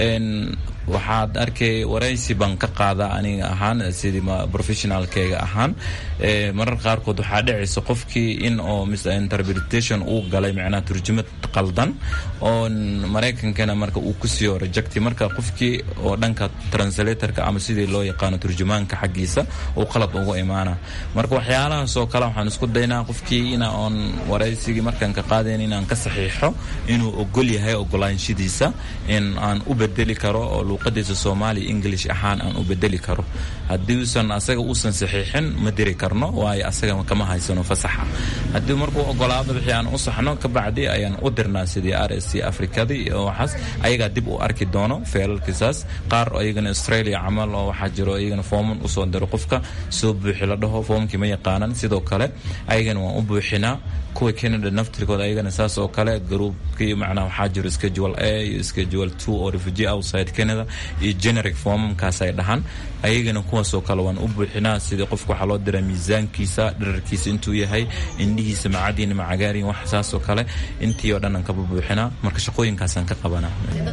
waxaad arkay waraysi baan ka qaada aniga ahaan sidii professionalkeyga ahaan marar qaarkood waxaa dhicaysa qofkii in oo misinterpretation uu galay macnaha turjumad qaldan oo maraykankana marka uu ku siiyo rejecti marka qofkii oo dhanka translatorka ama sidii loo yaqaano turjumaanka xaggiisa uu qalad ugu imaana marka waxyaalahaas oo kale waxaan isku daynaa qofkii ina oon waraysigii markaan ka qaadayn inaan ka saxiixo inuu ogol yahay ogolaanshadiisa in aan u bedeli karo oo luuqadiisa soomaaliya english ahaan aan u bedeli karo haddii usan asaga uusan saxiixin ma diri karno waayo asaga kama haysano fasaxa haddii markuu ogolaado wixii aan u saxno kabacdi ayaan u dirnaa sidii r s c afrikadii oo waxaas ayagaa dib u arki doono feelalkiisaas qaar iyagana australia camal oo waxaa jiro iyagana fooman usoo diro qofka soo buuxi la dhaho foomkii ma yaqaanan sidoo kale ayagana waan u buuxinaa kuwa canada naftirkooda ayagana saas oo kale groupkii macnaha waxaa jiro schedule a iyo schedule two oo refugee outside canada iyo generic formamkaas ay dhahaan ayagana kuwaasoo kale waan u buuxinaa sidii qofka waxaa loo diraa miisaankiisa dherarkiisa intuu yahay indhihiisa macadiin macagaariin wax saas oo kale intii oo dhan aan kaba buuxinaa marka shaqooyinkaasaan ka qabanaa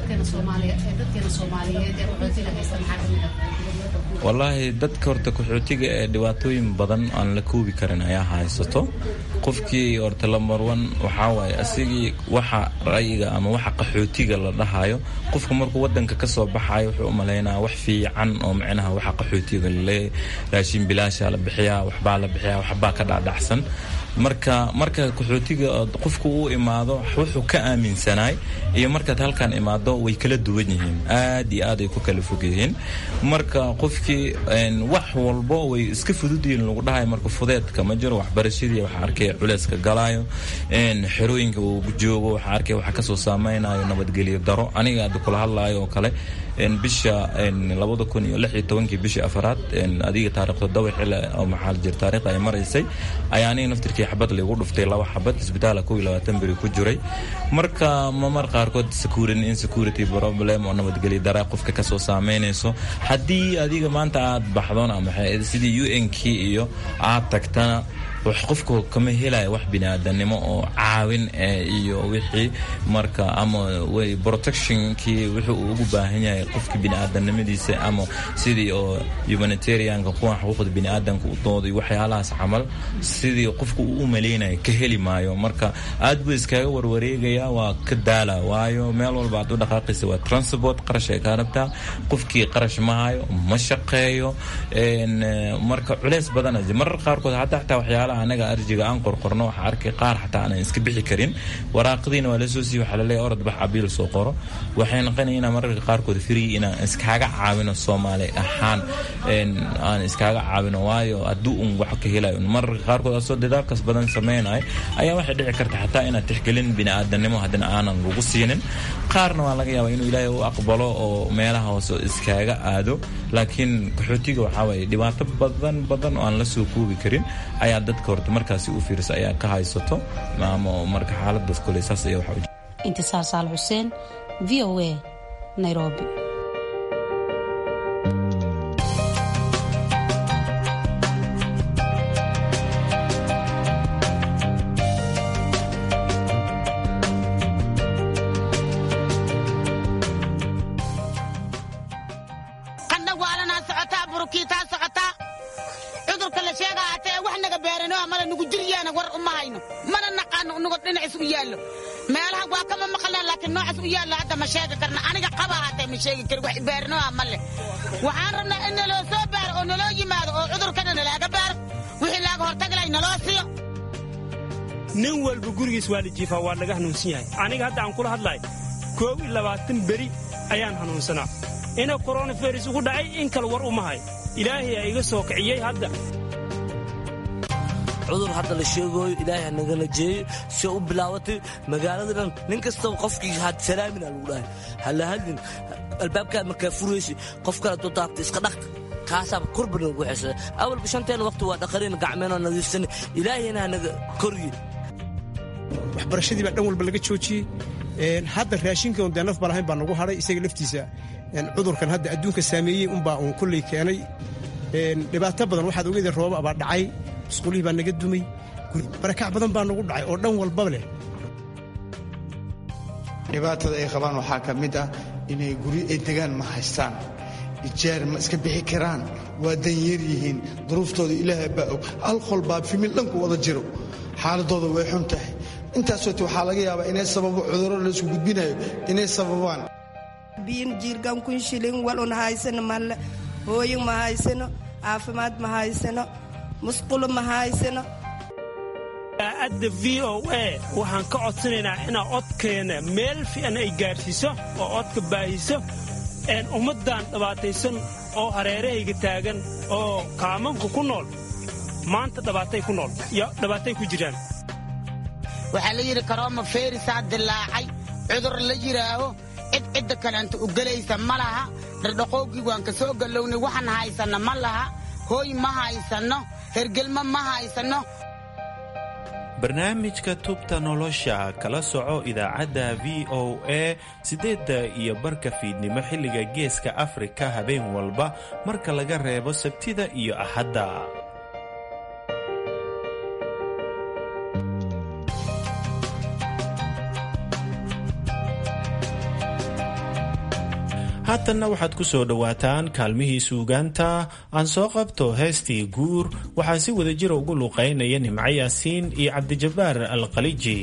wallaahi dadka horta qaxootiga ee dhibaatooyin badan aan la koobi karin ayaa haysato qofkii horta lamarwan waxaa waaye asigii waxa ra'yiga ama waxa qaxootiga la dhahayo qofka markuu wadanka ka soo baxayo wuxuu u malaynaa wax fiican oo micnaha waxa qaxootiga laleeyahy raashin bilaasha la bixiyaa waxbaa la bixiyaa waxbaa ka dhacdhacsan marka marka qaxootiga qofku uu imaado wuxuu ka aaminsanaay iyo markaad halkan imaado way kala duwan yihiin aad iyo aad ay ku kala fog yihiin marka qofkii wax walbo way iska fududyihiin lagu dhahayo marka fudeedka ma jiro waxbarashadii waxaa arkay culeyska galaayo xerooyinka uu joogo waxaa arkay waxa kasoo saameynayo nabadgelyo daro aniga hadda kula hadlaayo oo kale bisha labada kun iyo lix iyo tobankii bishii afaraad adiga taarikh todoba xili oo maxaa jira taarikhda ay maraysay ayaa aniga naftirkii xabad laygu dhuftay laba xabad isbitaala kow iyo labaatan beri ku jiray marka mamar qaarkood security insecurity problem oo nabadgelyo dara qofka kasoo saameynayso haddii adiga maanta aad baxdon ama sidii u n k iyo aad tagtana qofka kama helaya wax biniaadanimo oo caawin iyo wixii marka ama protectionkii wuxuu uu ugu baahan yahay qofka biniaadanimadiisa ama sidii oo humanitarianka kuwan xuquuqda biniaadanka u dooday waxyaalahaas camal sidii qofka uu u maleynaya ka heli maayo marka aad buu iskaga warwareegaya waa ka daala waayo meel walba aad u dhaqaaqaysa waa transport qarash ay kaa rabtaa qofkii qarash ma hayo ma shaqeeyo marka culeys badan marar qaarkood hataa xataa waxyaalaha anaga arjiga aan qorqorno waxaa arkay qaar xataa aanan iska bixi karin waraaqadiina waa lasoo siiy waxaa laleeyahay orod bax abiil soo qoro waxay noqonaya inaan mararka qaarkood free inaan iskaaga caawino soomaali ahaan aan iskaaga caawino waayo hadduu un wax ka helayo mararka qaarkood asoo dadaalkaas badan sameynayo ayaa waxay dhici karta xataa inaad tixgelin biniaadanimo haddana aanan lagu siinin qaarna waa laga yaabaa inuu ilaahay u aqbalo oo meelaha hoose iskaaga aado laakiin qaxootiga waxaa waaye dhibaato badan badan oo aan la soo koobi karin ayaa dadka horta markaasi u fiirsa ayaa ka haysato ama marka xaaladaas kole saas ayaa waxa intisaar saal xuseen v o a nairobi meelaha waa kama maqalna laakiin noocaas u yaalla hadda ma sheegi karna aniga qaba hatee ma sheegi kari wax baarinoa ma leh waxaan rabnaa in naloo soo baaro oo naloo yimaado oo cudurkana nalaaga baaro wixii laaga hortaglay naloo siiyo nin walba gurigiis waa la jiifaa waa laga hanuunsan yahay aniga hadda aan kula hadlahay koob iyo labaatan beri ayaan hanuunsanaa ina koronavirus ugu dhacay in kale war uma hay ilaahay aa iga soo kiciyey hadda cudur hadda la sheegayo ilaahay nagala jeeyo si u bilaabatay magaalada dhan nin kastaba qofkii had salaamina lagu dhahay hala hadlin albaabkaad markaa furaysa qof kale doo daabta iska dhaqta kaasaaba korba nagu xesada awalba shanteena waqti waa dhaqarina gacmeenoo nadiifsana ilaahayna hanaga koryi waxbarashadii baa dhan walba laga joojiyey hadda raashinkan dee naf balahayn baa nagu hadhay isaga laftiisa cudurkan hadda adduunka saameeyey unbaa uun kulley keenay dhibaato badan waxaad ogeeda rooba baa dhacay musqulihii baa naga dumay barakac badan baa nagu dhacay oo dhan walbaba leh dhibaatada ay qabaan waxaa ka mid ah inay guryo ay degaan ma haystaan ijaar ma iska bixi karaan waa danyar yihiin duruuftooda ilaahay baa og alqol baa fimil dhanku wada jiro xaaladooda way xun tahay intaasoote waxaa laga yaabaa inay sababo cudurro laysku gudbinayo inay sababaan biin jiirgan kun shilin walun haysano malle hooyin ma haysano caafimaad ma haysano musqulo ma haysano adda v o a waxaan ka codsanaynaa inaa codkeena meel fiican ay gaadhsiiso oo codka baahiso ummaddan dhibaataysan oo hareerahayga taagan oo kaamanka ku nool maanta dhibaatay ku nool iyo dhibaatay ku jiraan waxaa la yidhi karooma feerisaa dilaacay cudur la yidhaaho cid cidda kaleanta u gelaysa ma laha dhardhaqoogii waan ka soo gallownay waxaan haysanno ma laha hooy ma haysanno hergelmo ma haysanno barnaamijka tubta nolosha kala soco idaacadda v o a siddeedda iyo barka fiidnimo xilliga geeska afrika habeen walba marka laga reebo sabtida iyo axadda haatanna waxaad ku soo dhowaataan kaalmihii suugaanta aan soo qabto heestii guur waxaa si wada jira ugu luuqaynaya nimco yaasiin iyo cabdijabbaar alkaliji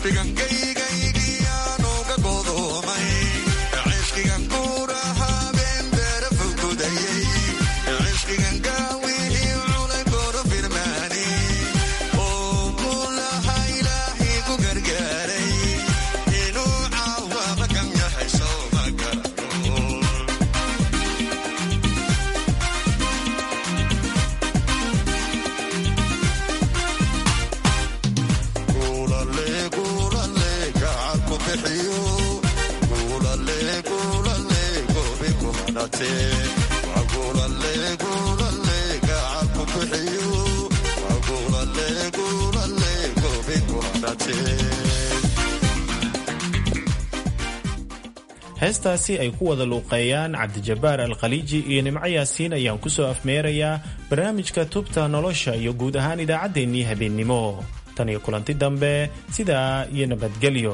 heestaasi ay ku wada luuqeeyaan cabdijabaar alkhaliiji iyo nimco yaasiin ayaan ku soo afmeerayaa barnaamijka tubta nolosha iyo guud ahaan idaacaddeenii habeennimo tan iyo kulanti dambe sidaa iyo nabadgelyo